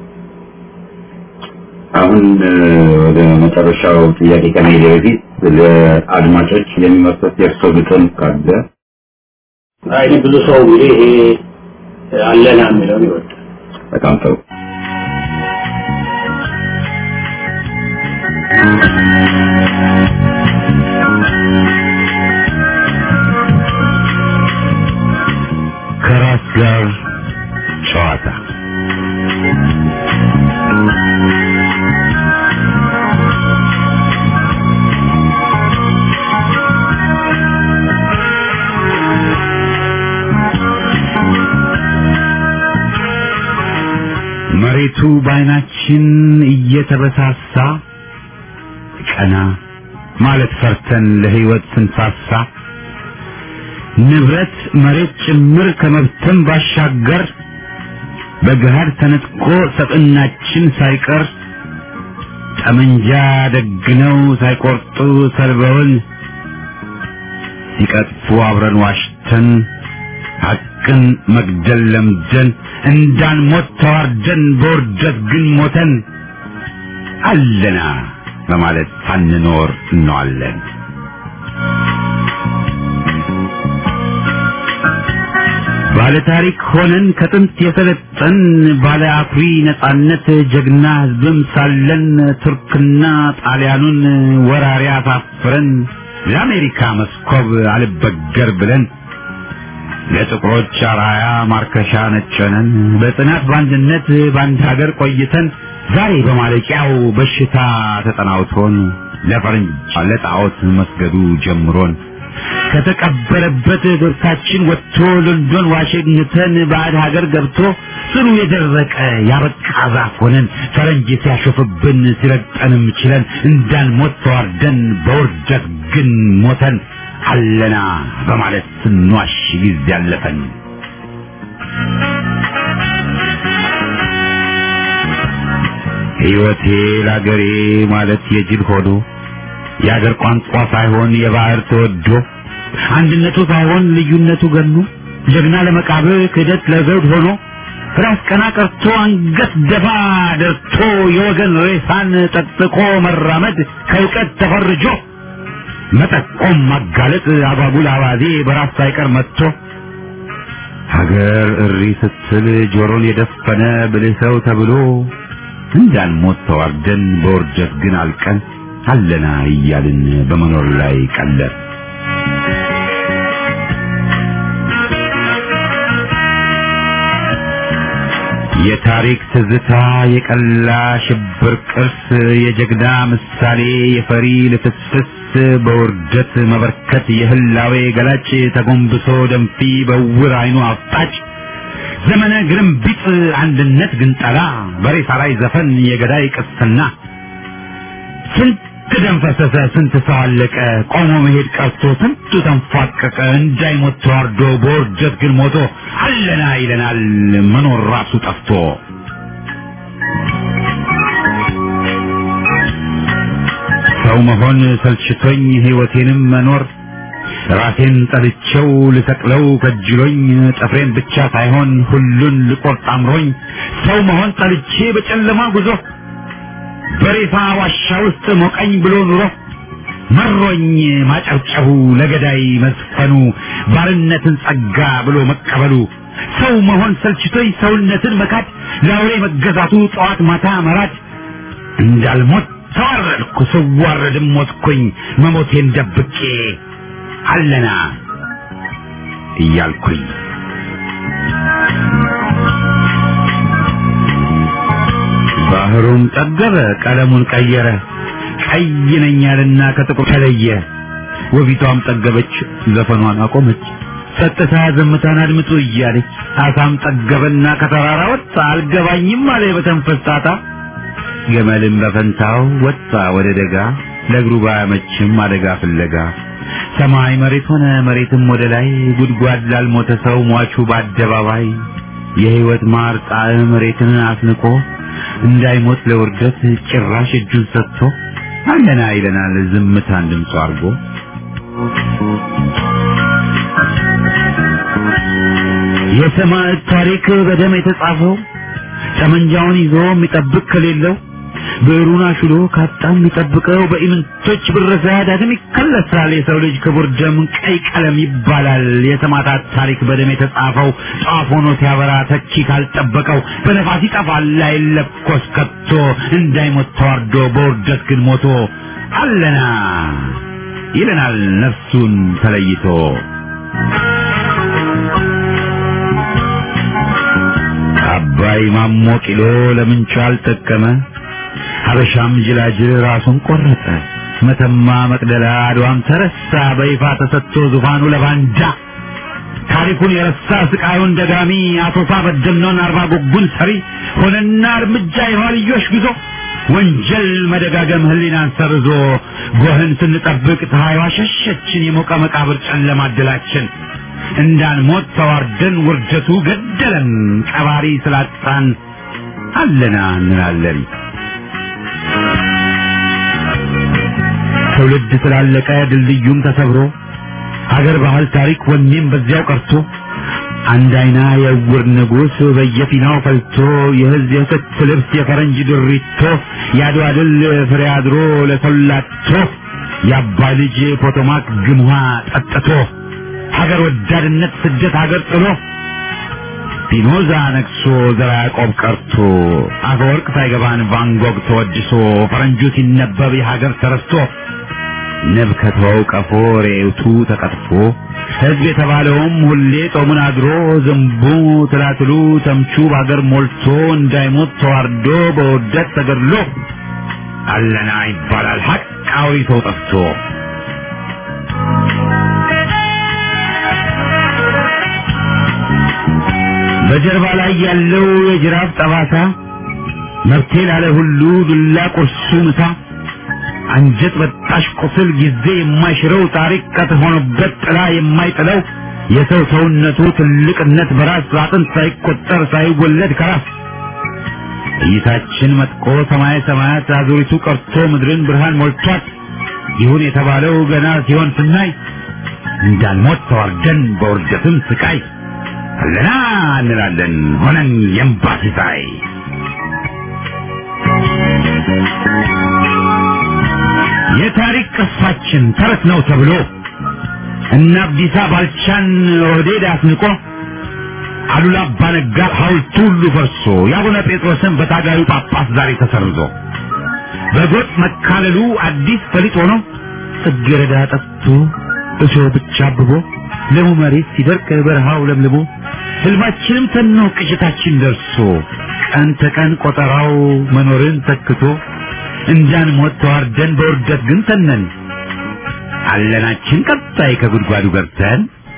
አሁን ወደ መጨረሻው ጥያቄ ከመሄድ በፊት ለአድማጮች የሚመርጡት የእርሶ ግጥም ካለ
አይ ብዙ ሰው እንግዲህ ይሄ አለና የሚለውን ይወዳል።
በጣም ጥሩ።
ከራስ ጋር ጨዋታ መሬቱ በዓይናችን እየተበሳሳ ቀና ማለት ፈርተን ለሕይወት ስንሳሳ ንብረት መሬት ጭምር ከመብተን ባሻገር በገሃድ ተነጥቆ ሰብዕናችን ሳይቀር ጠመንጃ ደግነው ሳይቆርጡ ሰልበውን ሲቀጥፉ አብረን ዋሽተን ሐቅን መግደል ለምደን እንዳንሞት ተዋርደን በውርደት ግን ሞተን አለና በማለት ሳንኖር እንዋለን። ባለ ታሪክ ሆነን ከጥንት የሰለጠን ባለ አኩሪ ነጻነት ጀግና ሕዝብም ሳለን ቱርክና ጣሊያኑን ወራሪ አሳፍረን ለአሜሪካ መስኮብ አልበገር ብለን ለጥቁሮች አራያ ማርከሻ ነጨነን በጽናት በአንድነት በአንድ ሀገር ቆይተን ዛሬ በማለቂያው በሽታ ተጠናውቶን ለፈረንጅ ለጣዖት መስገዱ ጀምሮን ከተቀበረበት ገብታችን ወጥቶ ሎንዶን ዋሽንግተን ባዕድ ሀገር ገብቶ ስሩ የደረቀ ያበቃ ዛፍ ሆነን ፈረንጅ ሲያሾፍብን ሲረግጠንም ችለን እንዳንሞት ተዋርደን በውርደት ግን ሞተን አለና በማለት ስንዋሽ ጊዜ ያለፈን ሕይወቴ ለአገሬ ማለት የጅል ሆዶ የአገር ቋንቋ ሳይሆን የባህር ተወዶ አንድነቱ ሳይሆን ልዩነቱ ገኖ ጀግና ለመቃብር ክህደት ለዘውድ ሆኖ ራስ ቀና ቀርቶ አንገት ደፋ ደርቶ የወገን ሬሳን ጠጥቆ መራመድ ከእውቀት ተፈርጆ መጠቆም ማጋለጥ አጓጉል አባዜ በራስ ሳይቀር መጥቶ ሀገር እሪ ስትል ጆሮን የደፈነ ብልህ ሰው ተብሎ እንዳንሞት ተዋርደን በውርደት ግን አልቀን አለና እያልን በመኖር ላይ ቀለር የታሪክ ትዝታ የቀላ ሽብር ቅርስ የጀግና ምሳሌ የፈሪ ልፍስፍስ በውርደት መበርከት የህላዌ ገላጭ ተጎንብሶ ደንፊ በውር አይኑ አፍጣጭ ዘመነ ግርምቢጥ አንድነት ግንጠላ በሬሳ ላይ ዘፈን የገዳይ ቅስና ስንት ደም ፈሰሰ፣ ስንት ሰው አለቀ፣ ቆሞ መሄድ ቀርቶ ስንቱ ተንፏቀቀ፣ እንዳይሞት ተዋርዶ በውርደት ግን ሞቶ አለና ይለናል መኖር ራሱ ጠፍቶ። ሰው መሆን ሰልችቶኝ ህይወቴንም መኖር ራሴን ጠልቼው ልሰቅለው ከጅሎኝ ጥፍሬን ብቻ ሳይሆን ሁሉን ልቆርጥ አምሮኝ ሰው መሆን ጠልቼ በጨለማ ጉዞ በሬሳ ዋሻ ውስጥ ሞቀኝ ብሎ ኑሮ መሮኝ ማጨብጨቡ ለገዳይ መዝፈኑ ባርነትን ጸጋ ብሎ መቀበሉ ሰው መሆን ሰልችቶኝ ሰውነትን መካድ ለአውሬ መገዛቱ ጠዋት ማታ መራድ እንዳልሞት ተዋረድኩ ስዋረድም ሞትኩኝ መሞቴን ደብቄ አለና እያልኩኝ ባህሩም ጠገበ ቀለሙን ቀየረ ቀይ ነኝ ያለና ከጥቁር ተለየ ወቢቷም ጠገበች ዘፈኗን አቆመች ጸጥታ ዝምታን አድምጡ እያለች አሳም ጠገበና ከተራራ ወጣ አልገባኝም አለ በተንፈስ ጣጣ ገመልም በፈንታው ወጣ ወደ ደጋ ለእግሩ ባያመችም አደጋ ፍለጋ ሰማይ መሬት ሆነ መሬትም ወደ ላይ ጉድጓድ ላልሞተ ሰው ሟቹ በአደባባይ የህይወት ማር ጣዕም መሬትን አስንቆ እንዳይሞት ለውርደት ጭራሽ እጁን ሰጥቶ አለና ይለናል ዝምታን ድምፁ አድርጎ የሰማዕት ታሪክ በደም የተጻፈው ጠመንጃውን ይዞ የሚጠብቅ ከሌለው ብዕሩን አሽሎ ካጣ የሚጠብቀው በኢምንቶች ብረሳ ዳግም ይከለሳል። የሰው ልጅ ክቡር ደም ቀይ ቀለም ይባላል። የሰማዕታት ታሪክ በደም የተጻፈው ጧፍ ሆኖ ሲያበራ ተኪ ካልጠበቀው በነፋስ ይጠፋል አይለኮስ ከቶ እንዳይሞት ተዋርዶ በውርደት ግን ሞቶ አለና ይለናል ነፍሱን ተለይቶ አባይ ማሞ ቂሎ ለምንቹ አልጠቀመ ሀበሻም ጅላጅል ራሱን ቆረጠ መተማ መቅደላ አድዋም ተረሳ በይፋ ተሰጥቶ ዙፋኑ ለባንዳ ታሪኩን የረሳ ስቃዩን ደጋሚ አቶሳ በደምነውን አርባ ጉጉን ሰሪ ሆነና እርምጃ የኋልዮሽ ጉዞ ወንጀል መደጋገም ህሊናን ሰርዞ ጎህን ስንጠብቅ ፀሐይዋ ሸሸችን የሞቀ መቃብር ጨለማ ድላችን እንዳንሞት ተዋርደን ውርደቱ ገደለን ቀባሪ ስላጣን አለና እንላለን ትውልድ ስላለቀ ድልድዩም ተሰብሮ ሀገር ባህል ታሪክ ወኔም በዚያው ቀርቶ አንድ አይና የዕውር ንጉሥ በየፊናው ፈልቶ የህዝብ የክት ልብስ የፈረንጅ ድሪቶ የአድዋ ድል ፍሬ አድሮ ለሰላቶ የአባ ልጅ ፖቶማክ ግምሃ ጠጥቶ ሀገር ወዳድነት ስደት ሀገር ጥሎ ፒኖዛ ነግሶ ዘራ ያዕቆብ ቀርቶ አፈወርቅ ሳይገባን ቫንጎግ ተወድሶ ፈረንጁ ሲነበብ የሀገር ተረስቶ ንብ ከተወው ቀፎ ሬውቱ ተቀጥፎ ህዝብ የተባለውም ሁሌ ጦሙን አድሮ ዝንቡ ትላትሉ ተምቹ በሀገር ሞልቶ እንዳይሞት ተዋርዶ በውርደት ተገድሎ አለና ይባላል ሀቃዊ ሰው ጠፍቶ በጀርባ ላይ ያለው የጅራፍ ጠባሳ መብቴ ላለ ሁሉ ዱላ ቁርሱ ምሳ አንጀት በጣሽ ቁስል ጊዜ የማይሽረው ታሪክ ቀት ሆኖበት ጥላ የማይጥለው የሰው ሰውነቱ ትልቅነት በራስ አጥንት ሳይቆጠር ሳይወለድ ከራስ እይታችን መጥቆ ሰማይ ሰማያት አዙሪቱ ቀርቶ ምድርን ብርሃን ሞልቷት ይሁን የተባለው ገና ሲሆን ስናይ እንዳንሞት ተዋርደን በውርደትም ስቃይ አለና እንላለን ሆነን የእምባ ሲሳይ የታሪክ ቅርሳችን ተረት ነው ተብሎ እነ አብዲሳ ባልቻን ኦህዴድ አስንቆ አሉላ አባነጋ ሐውልቱ ሁሉ ፈርሶ የአቡነ ጴጥሮስን በታጋዩ ጳጳስ ዛሬ ተሰርዞ በጎጥ መካለሉ አዲስ ፈሊጥ ሆኖ ጽጌረዳ ጠፍቶ እሾህ ብቻ አብቦ ለሙ መሬት ሲደርቅ በረሃው ለምልሞ ህልማችንም ተኖ ቅዠታችን ደርሶ ቀን ተቀን ቆጠራው መኖርን ተክቶ እንዳንሞት ተዋርደን በውርደት ግን ተነን አለናችን ቀጣይ ከጉድጓዱ ገብተን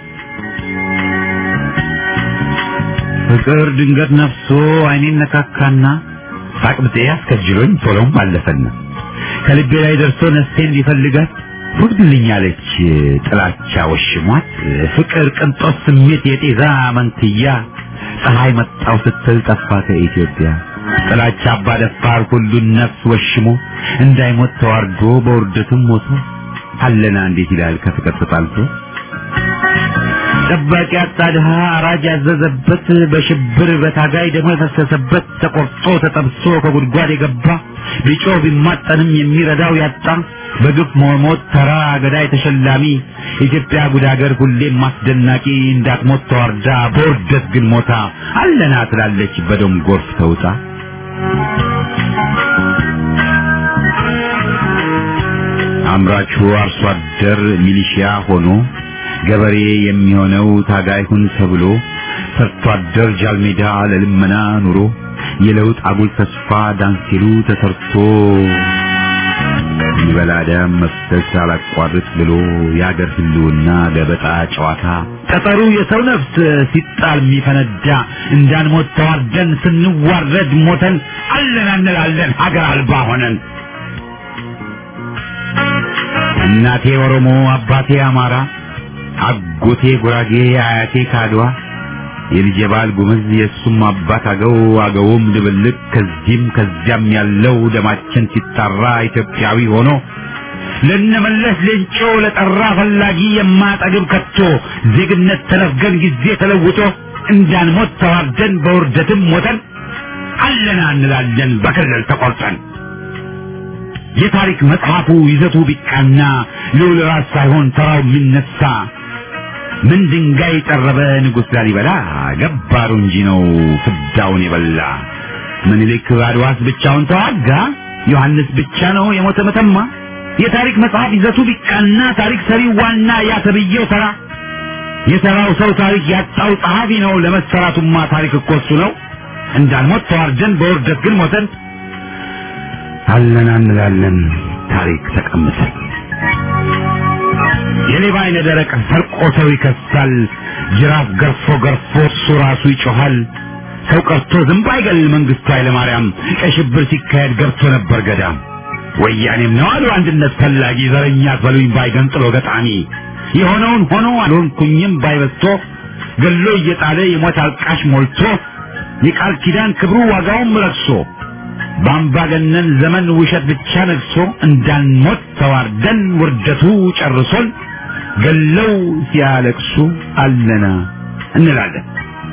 ፍቅር ድንገት ነፍሶ አይኔን ነካካና ሳቅብጤ አስከጅሎኝ ቶሎም አለፈና ከልቤ ላይ ደርሶ ነፍሴን ሊፈልጋት ሁድልኛለች ጥላቻ ወሽሟት ፍቅር ቅንጦት ስሜት የጤዛ መንትያ ፀሐይ መጣው ስትል ጠፋ ከኢትዮጵያ ጥላቻ አባ ደፋር ሁሉን ነፍስ ወሽሞ እንዳይሞት ተዋርዶ በውርደትም ሞቶ አለና እንዴት ይላል ከፍቅር ተጣልቶ ጠባቂ አጣ ድሃ አራጅ ያዘዘበት በሽብር በታጋይ ደግሞ የፈሰሰበት ተቆርጦ ተጠብሶ ከጉድጓድ የገባ ቢጮህ ቢማጠንም የሚረዳው ያጣ በግፍ መሞት ተራ ገዳይ ተሸላሚ ኢትዮጵያ ጉድ ሀገር ሁሌም አስደናቂ እንዳትሞት ተዋርዳ በውርደት ግን ሞታ አለና ትላለች በደም ጎርፍ ተውጣ አምራቹ አርሶ አደር ሚሊሺያ ሆኖ ገበሬ የሚሆነው ታጋይ ሁን ተብሎ ሰርቶ አደር ጃልሜዳ ለልመና ኑሮ የለውጥ አጉል ተስፋ ዳንሲሉ ተሰርቶ ይበላ ደም መፍሰስ አላቋርጥ ብሎ የአገር ህልውና ገበጣ ጨዋታ ጠጠሩ የሰው ነፍስ ሲጣል የሚፈነዳ እንዳንሞት ተዋርደን ስንዋረድ ሞተን አለን እንላለን ሀገር አልባ ሆነን እናቴ ኦሮሞ አባቴ አማራ አጎቴ ጉራጌ አያቴ ካድዋ የልጄ ባል ጉምዝ የእሱም አባት አገው አገውም ድብልቅ ከዚህም ከዚያም ያለው ደማችን ሲጣራ ኢትዮጵያዊ ሆኖ ለነመለስ ሌንጮ ለጠራ ፈላጊ የማጠግብ ከቶ ዜግነት ተነፍገን ጊዜ ተለውጦ እንዳንሞት ተዋርደን በውርደትም ሞተን አለና እንላለን በክልል ተቆርጠን የታሪክ መጽሐፉ ይዘቱ ቢቃና ልዑል ራስ ሳይሆን ተራው የሚነሳ ምን ድንጋይ ጠረበ ንጉሥ ላሊበላ ገባሩ እንጂ ነው ፍዳውን የበላ ምኒልክ አድዋስ ብቻውን ተዋጋ ዮሐንስ ብቻ ነው የሞተ መተማ የታሪክ መጽሐፍ ይዘቱ ቢቃና ታሪክ ሰሪው ዋና ያ ተብዬው ተራ የሰራው ሰው ታሪክ ያጣው ጸሐፊ ነው ለመሰራቱማ ታሪክ እኮ እሱ ነው እንዳንሞት ተዋርደን በውርደት ግን ሞተን አለን እንላለን ታሪክ ተቀምጠን የሌባ አይነ ደረቅ ሰርቆ ሰው ይከሳል ጅራፍ ገርፎ ገርፎ እሱ ራሱ ይጮሃል ሰው ቀርቶ ዝንብ አይገል መንግስቱ ኃይለማርያም ቀይ ሽብር ሲካሄድ ገብቶ ነበር ገዳም ወያኔም ነው አሉ አንድነት ፈላጊ ዘረኛ አትበሉኝ ባይገንጥሎ ገጣሚ የሆነውን ሆኖ አልሆንኩኝም ባይበስቶ ገሎ እየጣለ የሞት አልቃሽ ሞልቶ የቃል ኪዳን ክብሩ ዋጋውም ረክሶ በአምባገነን ዘመን ውሸት ብቻ ነግሶ እንዳንሞት ተዋርደን ውርደቱ ጨርሶን ገለው ሲያለቅሱ አለና እንላለን።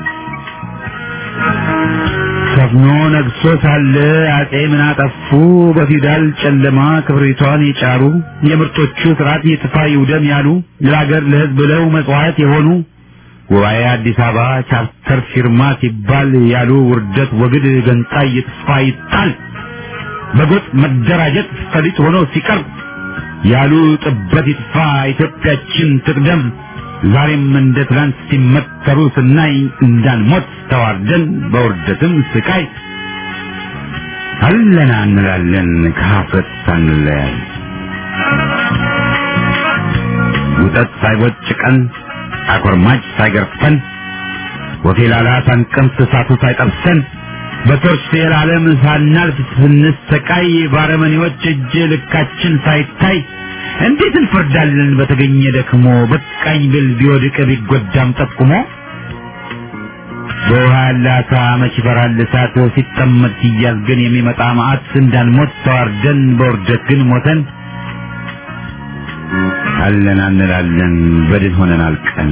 ሰፍኖ ነግሶ ሳለ አጼ ምን አጠፉ? በፊውዳል ጨለማ ክብሪቷን የጫሩ የምርጦቹ ስርዓት የጥፋ ይውደም ያሉ ለሀገር ለሕዝብ ብለው መጽዋዕት የሆኑ ጉባኤ አዲስ አበባ ቻርተር ፊርማ ሲባል ያሉ ውርደት ወግድ ገንጣይ ይጥፋ ይጣል በጎጥ መደራጀት ፈሊጥ ሆኖ ሲቀርብ ያሉ ጥበት ይጥፋ ኢትዮጵያችን ትቅደም ዛሬም እንደ ትላንት ሲመተሩ ስናይ እንዳንሞት ተዋርደን በውርደትም ስቃይ አለና እንላለን ከሀፍረት ሳንለያይ ውጠት ሳይቦጭቀን አኮርማጭ ሳይገርፈን ወፌላላ ሳንቀምስ እሳቱ ሳይጠብሰን በቶርች የዓለም ሳናልፍ ስንሰቃይ ባረመኔዎች እጅ ልካችን ሳይታይ እንዴት እንፈርዳለን በተገኘ ደክሞ በቃኝ ብል ቢወድቅ ቢጎዳም ጠቁሞ በውሃ ያለ አሳ መች ይፈራል እሳት ሲጠመድ ሲያዝ ግን የሚመጣ መዓት እንዳንሞት ተዋርደን በውርደት ግን ሞተን አለን አንላለን በድን ሆነን አልቀን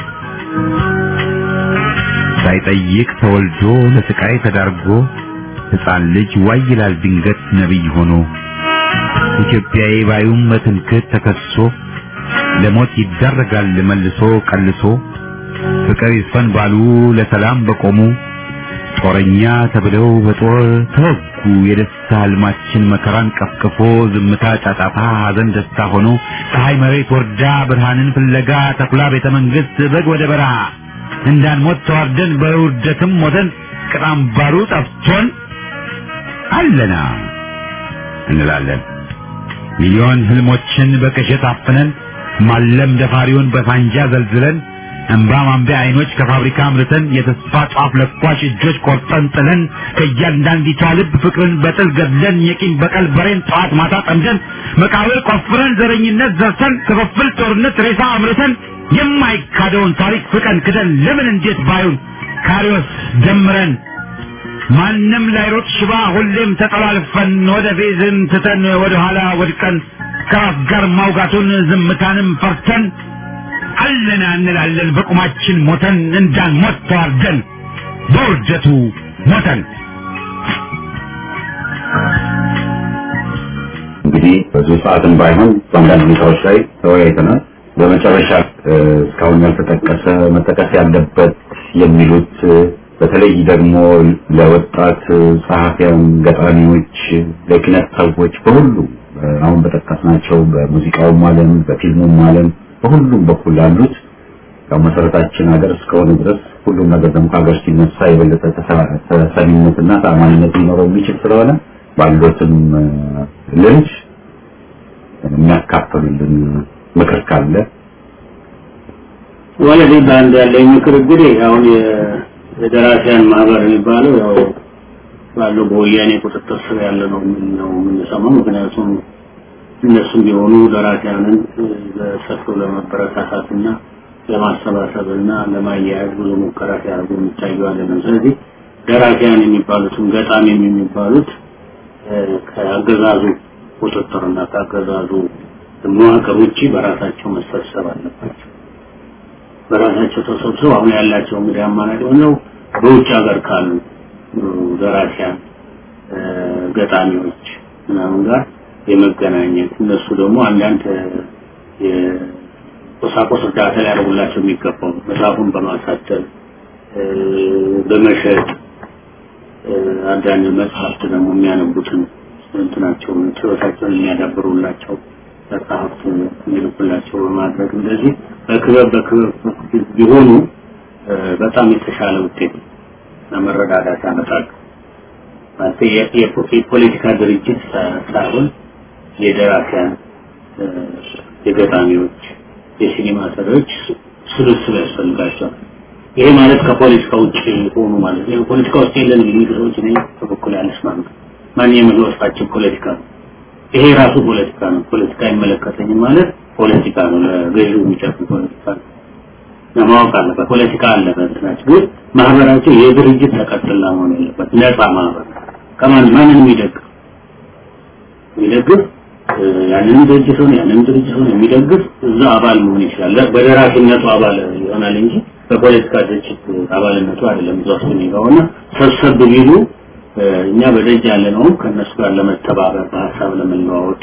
ሳይጠይቅ ተወልዶ ለስቃይ ተዳርጎ ሕፃን ልጅ ዋይ ይላል ድንገት ነቢይ ሆኖ ኢትዮጵያዊ ባዩም በትምክህት ተከሶ ለሞት ይዳረጋል መልሶ ቀልሶ ፍቅር ይስፈን ባሉ ለሰላም በቆሙ ጦረኛ ተብለው በጦር ተወጉ። የደስታ ህልማችን መከራን ቀፍቅፎ ዝምታ ጫጫታ፣ ሐዘን ደስታ ሆኖ ፀሐይ መሬት ወርዳ ብርሃንን ፍለጋ ተኩላ ቤተ መንግስት በግ ወደ በረሃ እንዳንሞት ተዋርደን በውርደትም ሞተን ቅጣም ባሩ ጠፍቶን አለና እንላለን ሚሊዮን ህልሞችን በቅዠት አፍነን ማለም ደፋሪውን በሳንጃ ዘልዝለን እንባ ማንቢያ አይኖች ከፋብሪካ አምርተን የተስፋ ጧፍ ለኳሽ እጆች ቆርጠን ጥለን ከእያንዳንዲቷ ልብ ፍቅርን በጥል ገድለን የቂም በቀል በሬን ጠዋት ማታ ጠምደን መቃብር ቆፍረን ዘረኝነት ዘርተን ክፍፍል ጦርነት ሬሳ አምርተን የማይካደውን ታሪክ ፍቀን ክደን ለምን እንዴት ባዩን ካሪዎስ ደምረን ማንም ላይሮጥ ሽባ ሁሌም ተጠላልፈን ወደ ፌዝን ትተን ወደ ኋላ ወድቀን ከራስ ጋር ማውጋቱን ዝምታንም ፈርተን
አለና እንላለን በቁማችን ሞተን እንዳንሞት ተዋርደን በውርደቱ ሞተን
እንግዲህ ብዙ ሰዓትን ባይሆን በአንዳንድ ሁኔታዎች ላይ ተወያይተናል። በመጨረሻ እ፣ እስካሁን ያልተጠቀሰ መጠቀስ ያለበት የሚሉት እ፣ በተለይ ደግሞ ለወጣት እ፣ ጸሐፊያን፣ ገጣሚዎች፣ ለኪነት ሰዎች በሁሉ እ፣ አሁን በጠቀስናቸው በሙዚቃውም ዓለም በፊልሙም ዓለም በሁሉም በኩል ላሉት ያው መሰረታችን ሀገር እስከሆነ ድረስ ሁሉም ነገር ደግሞ ከሀገር ሲነሳ የበለጠ ተሰ- ተሰሚነትና ተአማኒነት ሊኖረው የሚችል ስለሆነ ባሉትም እ፣ ልጅ የሚያካፍሉልን ምክር ካለ
ወለዴ በአንድ ያለኝ ምክር እንግዲህ አሁን የ- የደራሲያን ማህበር የሚባለው ያው ባለው በወያኔ ቁጥጥር ስር ያለ ነው ምን ነው የምንሰማው። ምክንያቱም እነሱም ቢሆኑ ደራሲያንን እ፣ በሰፊው ለመበረታታትና ለማሰባሰብና ለማያያዝ ብዙ ሙከራ ሲያደርጉ የሚታየዋለን። ስለዚህ ደራሲያን የሚባሉትም ገጣሚም የሚባሉት እ፣ ከአገዛዙ ቁጥጥርና ከአገዛዙ መዋቅር ውጭ በራሳቸው መሰብሰብ አለባቸው። በራሳቸው ተሰብስበው አሁን ያላቸው እንግዲህ አማራጭ ሆነው በውጭ ሀገር ካሉ እ፣ ደራሲያን እ፣ ገጣሚዎች ምናምን ጋር የመገናኘት እነሱ ደግሞ አንዳንድ እ፣ የቁሳቁስ እርዳታ ሊያደርጉላቸው የሚገባው መጽሐፉን በማሳተም እ፣ በመሸጥ እ፣ አንዳንድ መጽሐፍት ደግሞ የሚያነቡትን እንትናቸውን ችሎታቸውን የሚያዳብሩላቸው መጽሐፍት የሚልኩላቸው በማድረግ እንደዚህ በክበብ በክበብ ቢሆኑ እ፣ በጣም የተሻለ ውጤት እና መረዳዳት ያመጣሉ። ማለት የ- የ- የፖለቲካ ድርጅት ሳ- ሳይሆን የደራሲያን እ፣ የገጣሚዎች፣ የሲኒማ ሰሪዎች ስብስብ ያስፈልጋቸዋል። ይሄ ማለት ከፖለቲካ ውጭ ሆኑ ማለት ነው። ፖለቲካ ውስጥ የለን የሚሉ ሰዎች እኔ በበኩል ያለስማም ማንኛውም የመግለጻችን ፖለቲካ ነው። ይሄ ራሱ ፖለቲካ ነው። ፖለቲካ አይመለከተኝም ማለት ፖለቲካ ነው። ለገዢው የሚጨፍር ፖለቲካ ነው። ለማወቅ አለበት። ፖለቲካ አለበት ናቸው። ግን ማህበራቸው የድርጅት ተቀጥላ መሆን ያለበት ነፃ ማህበር ከማን ማንን የሚደግፍ የሚደግፍ እ፣ ያንን ድርጅት ሆነ ያንን ድርጅት ሆነ የሚደግፍ እዛ አባል መሆን ይችላል። በደራሲነቱ አባል ይሆናል እንጂ በፖለቲካ ድርጅት አባልነቱ አይደለም። እዛ ውስጥ የሚገባውና ሰብሰብ ቢሉ እ፣ እኛ በደጅ ያለነውም ከእነሱ ጋር ለመተባበር በሀሳብ ለመለዋወጥ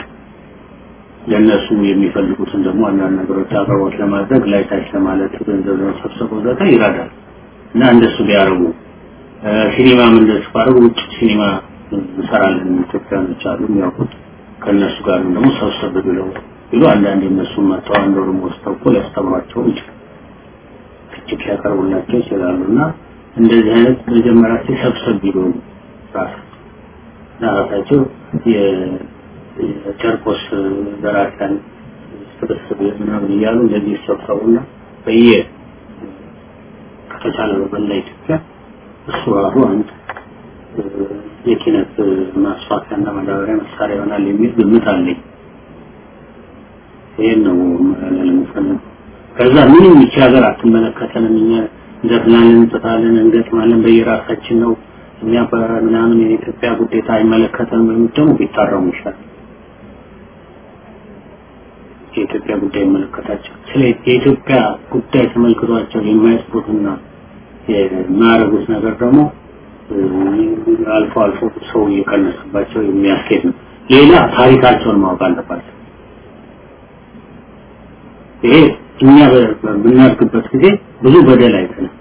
ለእነሱ የሚፈልጉትን ደግሞ አንዳንድ ነገሮች አቅርቦት ለማድረግ ላይ ታች ለማለት ገንዘብ ለመሰብሰብ ወዘተ ይረዳል እና እንደሱ ቢያደርጉ እ፣ ሲኒማም እንደሱ ባደርጉ ውጭ ሲኒማ እንሰራለን ኢትዮጵያኖች አሉ የሚያውቁት ከእነሱ ጋር ደግሞ ሰብሰብ ብለው ቢሉ አንዳንድ የእነሱን መጥተው አንድ ወርም ወስደው እኮ ሊያስተምሯቸው ይችላል ትችት ሊያቀርቡላቸው ይችላሉ እና እንደዚህ አይነት መጀመሪያቸው ሰብሰብ ቢሉ ራሳቸው እና ራሳቸው የ- የጨርቆስ ደራሲያን ስብስብ ምናምን እያሉ እንደዚህ ይሰብሰቡና በየ ከተቻለ በመላ ኢትዮጵያ እሱ ራሱ አንድ እ፣ የኪነት ማስፋፊያና ማዳበሪያ መሳሪያ ይሆናል የሚል ግምት አለኝ። ይሄን ነው ማለት የምፈልገው። ከዛ ምንም ይቺ ሀገር አትመለከተንም። እኛ እንደፍናለን፣ እንጥታለን፣ እንገጥማለን በየራሳችን ነው እኛ በምናምን የኢትዮጵያ ጉዴታ አይመለከተንም የሚሉት ደግሞ ቢታረሙ ይሻላል። የኢትዮጵያ ጉዳይ ይመለከታቸው ስለ የኢትዮጵያ ጉዳይ ተመልክቷቸው የማይጽፉትና የማያደርጉት ነገር ደግሞ እ፣ አልፎ አልፎ ሰው እየቀነሰባቸው የሚያስኬድ ነው። ሌላ ታሪካቸውን ማወቅ አለባቸው። ይሄ እኛ በ- በምናድግበት ጊዜ ብዙ በደል አይተናል።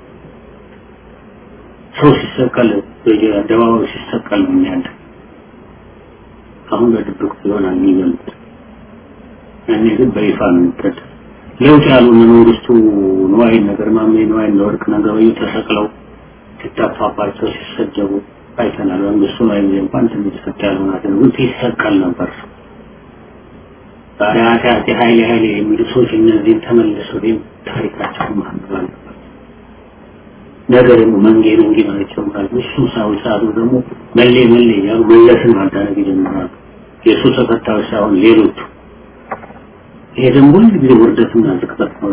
ሰው ሲሰቀል በየአደባባዩ ሲሰቀል ነው የሚያድ አሁን በድብቅ ይሆናል የሚበሉት ያኔ ግን በይፋ ነው የሚቀድ ለውጥ ያሉ እነ መንግስቱ ነዋይን ነገር ማሜ ነዋይን ለወርቅ ነገበዩ ተሰቅለው ሲታፋባቸው ሲሰደቡ አይተናል። መንግስቱ ነዋይ ጊዜ እንኳን ትንሽ ሰጥ ያለው ናት ግን ሲሰቀል ነበር ሰው ዛሬ አፄ አፄ ኃይሌ ኃይሌ የሚሉ ሰዎች እነዚህን ተመልሰው ወይም ታሪካቸውን ማንበብ አለባቸው። ነገ ደግሞ መንጌ መንጌ ማለት ይጀምራሉ። እሱም ሳይሆን ሰዓቱ ደግሞ መሌ መሌ እያሉ መለስን ማዳነቅ ይጀምራሉ። የእሱ ተከታዮች ሳይሆን ሌሎቹ። ይሄ ደግሞ ሁሉ ጊዜ ውርደትና ዝቅጠት ነው።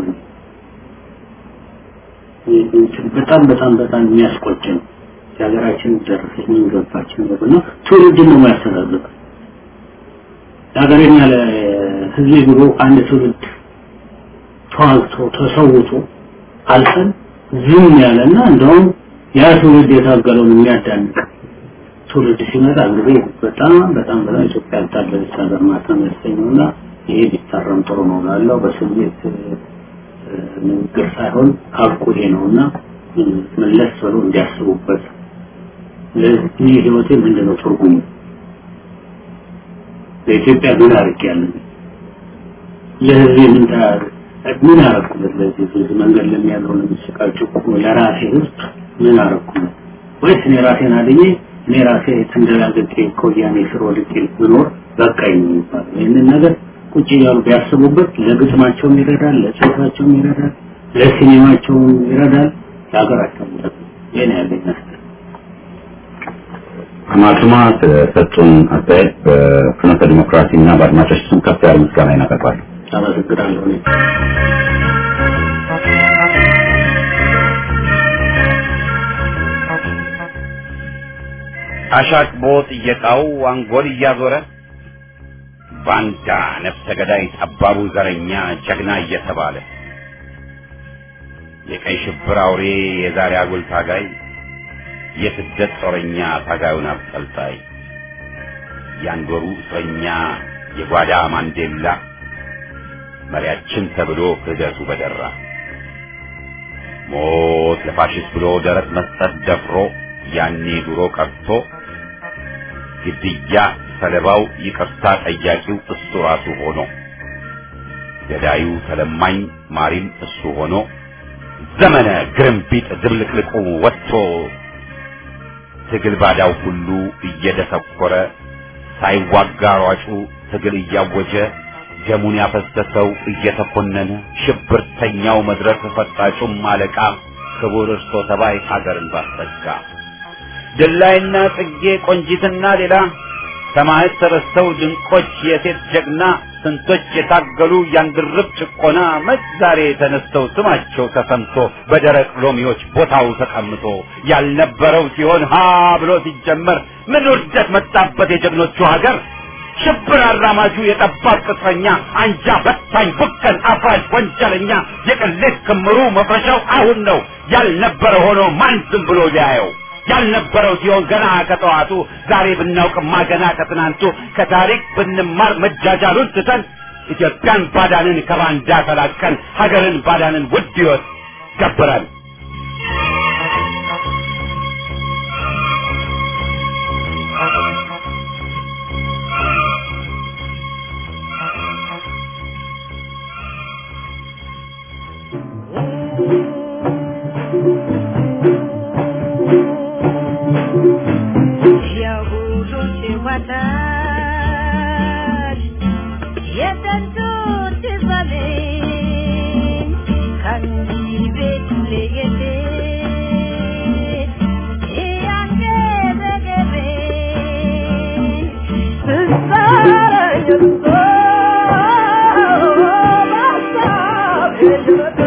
በጣም በጣም በጣም የሚያስቆጭ ነው። የሀገራችን ደረሰች ምን ገባችን ነው ትውልድን ነው የሚያስተዳድረው። ለሀገሬና ለህዝቤ ብሎ አንድ ትውልድ ተዋግቶ ተሰውቶ አልፈን ዝም ያለና እንደውም ያ ትውልድ የታገለውን የሚያዳንቅ ትውልድ ሲመጣ እንግዲህ በጣም በጣም በጣም ኢትዮጵያ ያልታደለች ሀገር ማለት ነው የሚያሰኘውና ይሄ ቢታረም ጥሩ ነው ላለው በስሜት ንግግር ሳይሆን ሀቁ ይሄ ነውና መለስ ብሎ እንዲያስቡበት ለዚህ ህይወቴ ምንድነው ትርጉሙ ለኢትዮጵያ ምን አድርጌያለሁ ለህዝቤ ምን ታያለ ምን አረኩለት ለዚህ ህዝብ መንገድ ለሚያለው ለሚሰቃቸው ለራሴ ህዝብ ምን አረኩለት ወይስ እኔ ራሴን አድኜ እኔ ራሴ ተንደላግጬ ከወያኔ ስር ወድቄ ብኖር በቃኝ ነው የሚባለው ይህንን ነገር ቁጭ እያሉ ቢያስቡበት ለግጥማቸውም ይረዳል ለጽሁፋቸውም ይረዳል ለሲኔማቸውም ይረዳል ለሀገራቸውም ይጠቅማል ይህን ያለኝ አስተያየት
ማቱማ ስለሰጡን አስተያየት በፍኖተ ዲሞክራሲ እና በአድማጮች ስም ከፍ ያለ ምስጋና ይናቀርባሉ።
አመሰግናለሁ እኔ
አሻቅቦ ጥየቃው አንጎል እያዞረ ባንዳ ነፍሰ ገዳይ ጠባቡ ዘረኛ ጀግና እየተባለ የቀይ ሽብር አውሬ የዛሬ አጉል ታጋይ የስደት ጦረኛ ታጋዩን አብጠልጣይ ያንዶሩ እስረኛ የጓዳ ማንዴላ መሪያችን ተብሎ ክህደቱ በደራ ሞት ለፋሽስት ብሎ ደረት መስጠት ደፍሮ ያኔ ድሮ ቀርቶ ግድያ ሰለባው ይቅርታ ጠያቂው እሱ ራሱ ሆኖ ገዳዩ ተለማኝ ማሪም እሱ ሆኖ ዘመነ ግርምቢጥ ድብልቅልቁ ወጥቶ ትግል ባዳው ሁሉ እየደሰኮረ ሳይዋጋ ሯጩ ትግል እያወጀ ደሙን ያፈሰሰው እየተኮነነ ሽብርተኛው መድረክ ፈጣጩም አለቃ ክቡር እርሶ ተባይ ሀገርን ባሰጋ ድላይና ጽጌ ቆንጂትና ሌላ ሰማዕት ተረስተው ድንቆች የሴት ጀግና ስንቶች የታገሉ ያንድርብ ጭቆና መች ዛሬ ተነስተው ስማቸው ተሰምቶ በደረቅ ሎሚዎች ቦታው ተቀምጦ ያልነበረው ሲሆን ሀ ብሎ ሲጀመር ምን ውርደት መጣበት የጀግኖቹ ሀገር ሽብር አራማጁ የጠባብ ቅጥረኛ አንጃ በታኝ ቡከን አፋጅ ወንጀለኛ የቅሌት ክምሩ መፍረሻው አሁን ነው ያልነበረ ሆኖ ማን ዝም ብሎ ሊያየው ያልነበረው ሲሆን ገና ከጠዋቱ ዛሬ ብናውቅማ ገና ከትናንቱ ከታሪክ ብንማር መጃጃሉን ትተን ኢትዮጵያን ባዳንን ከባንዳ ተላቀን ሀገርን ባዳንን ውድ ሕይወት ገብረን
የሁሉን ሲወጣች የጥንቱ ትዘሜን ከእንግዲህ ቤት ለየት ያንገበገበኝ ትዛረኝ እርሶ በሀሳብ የሽረታ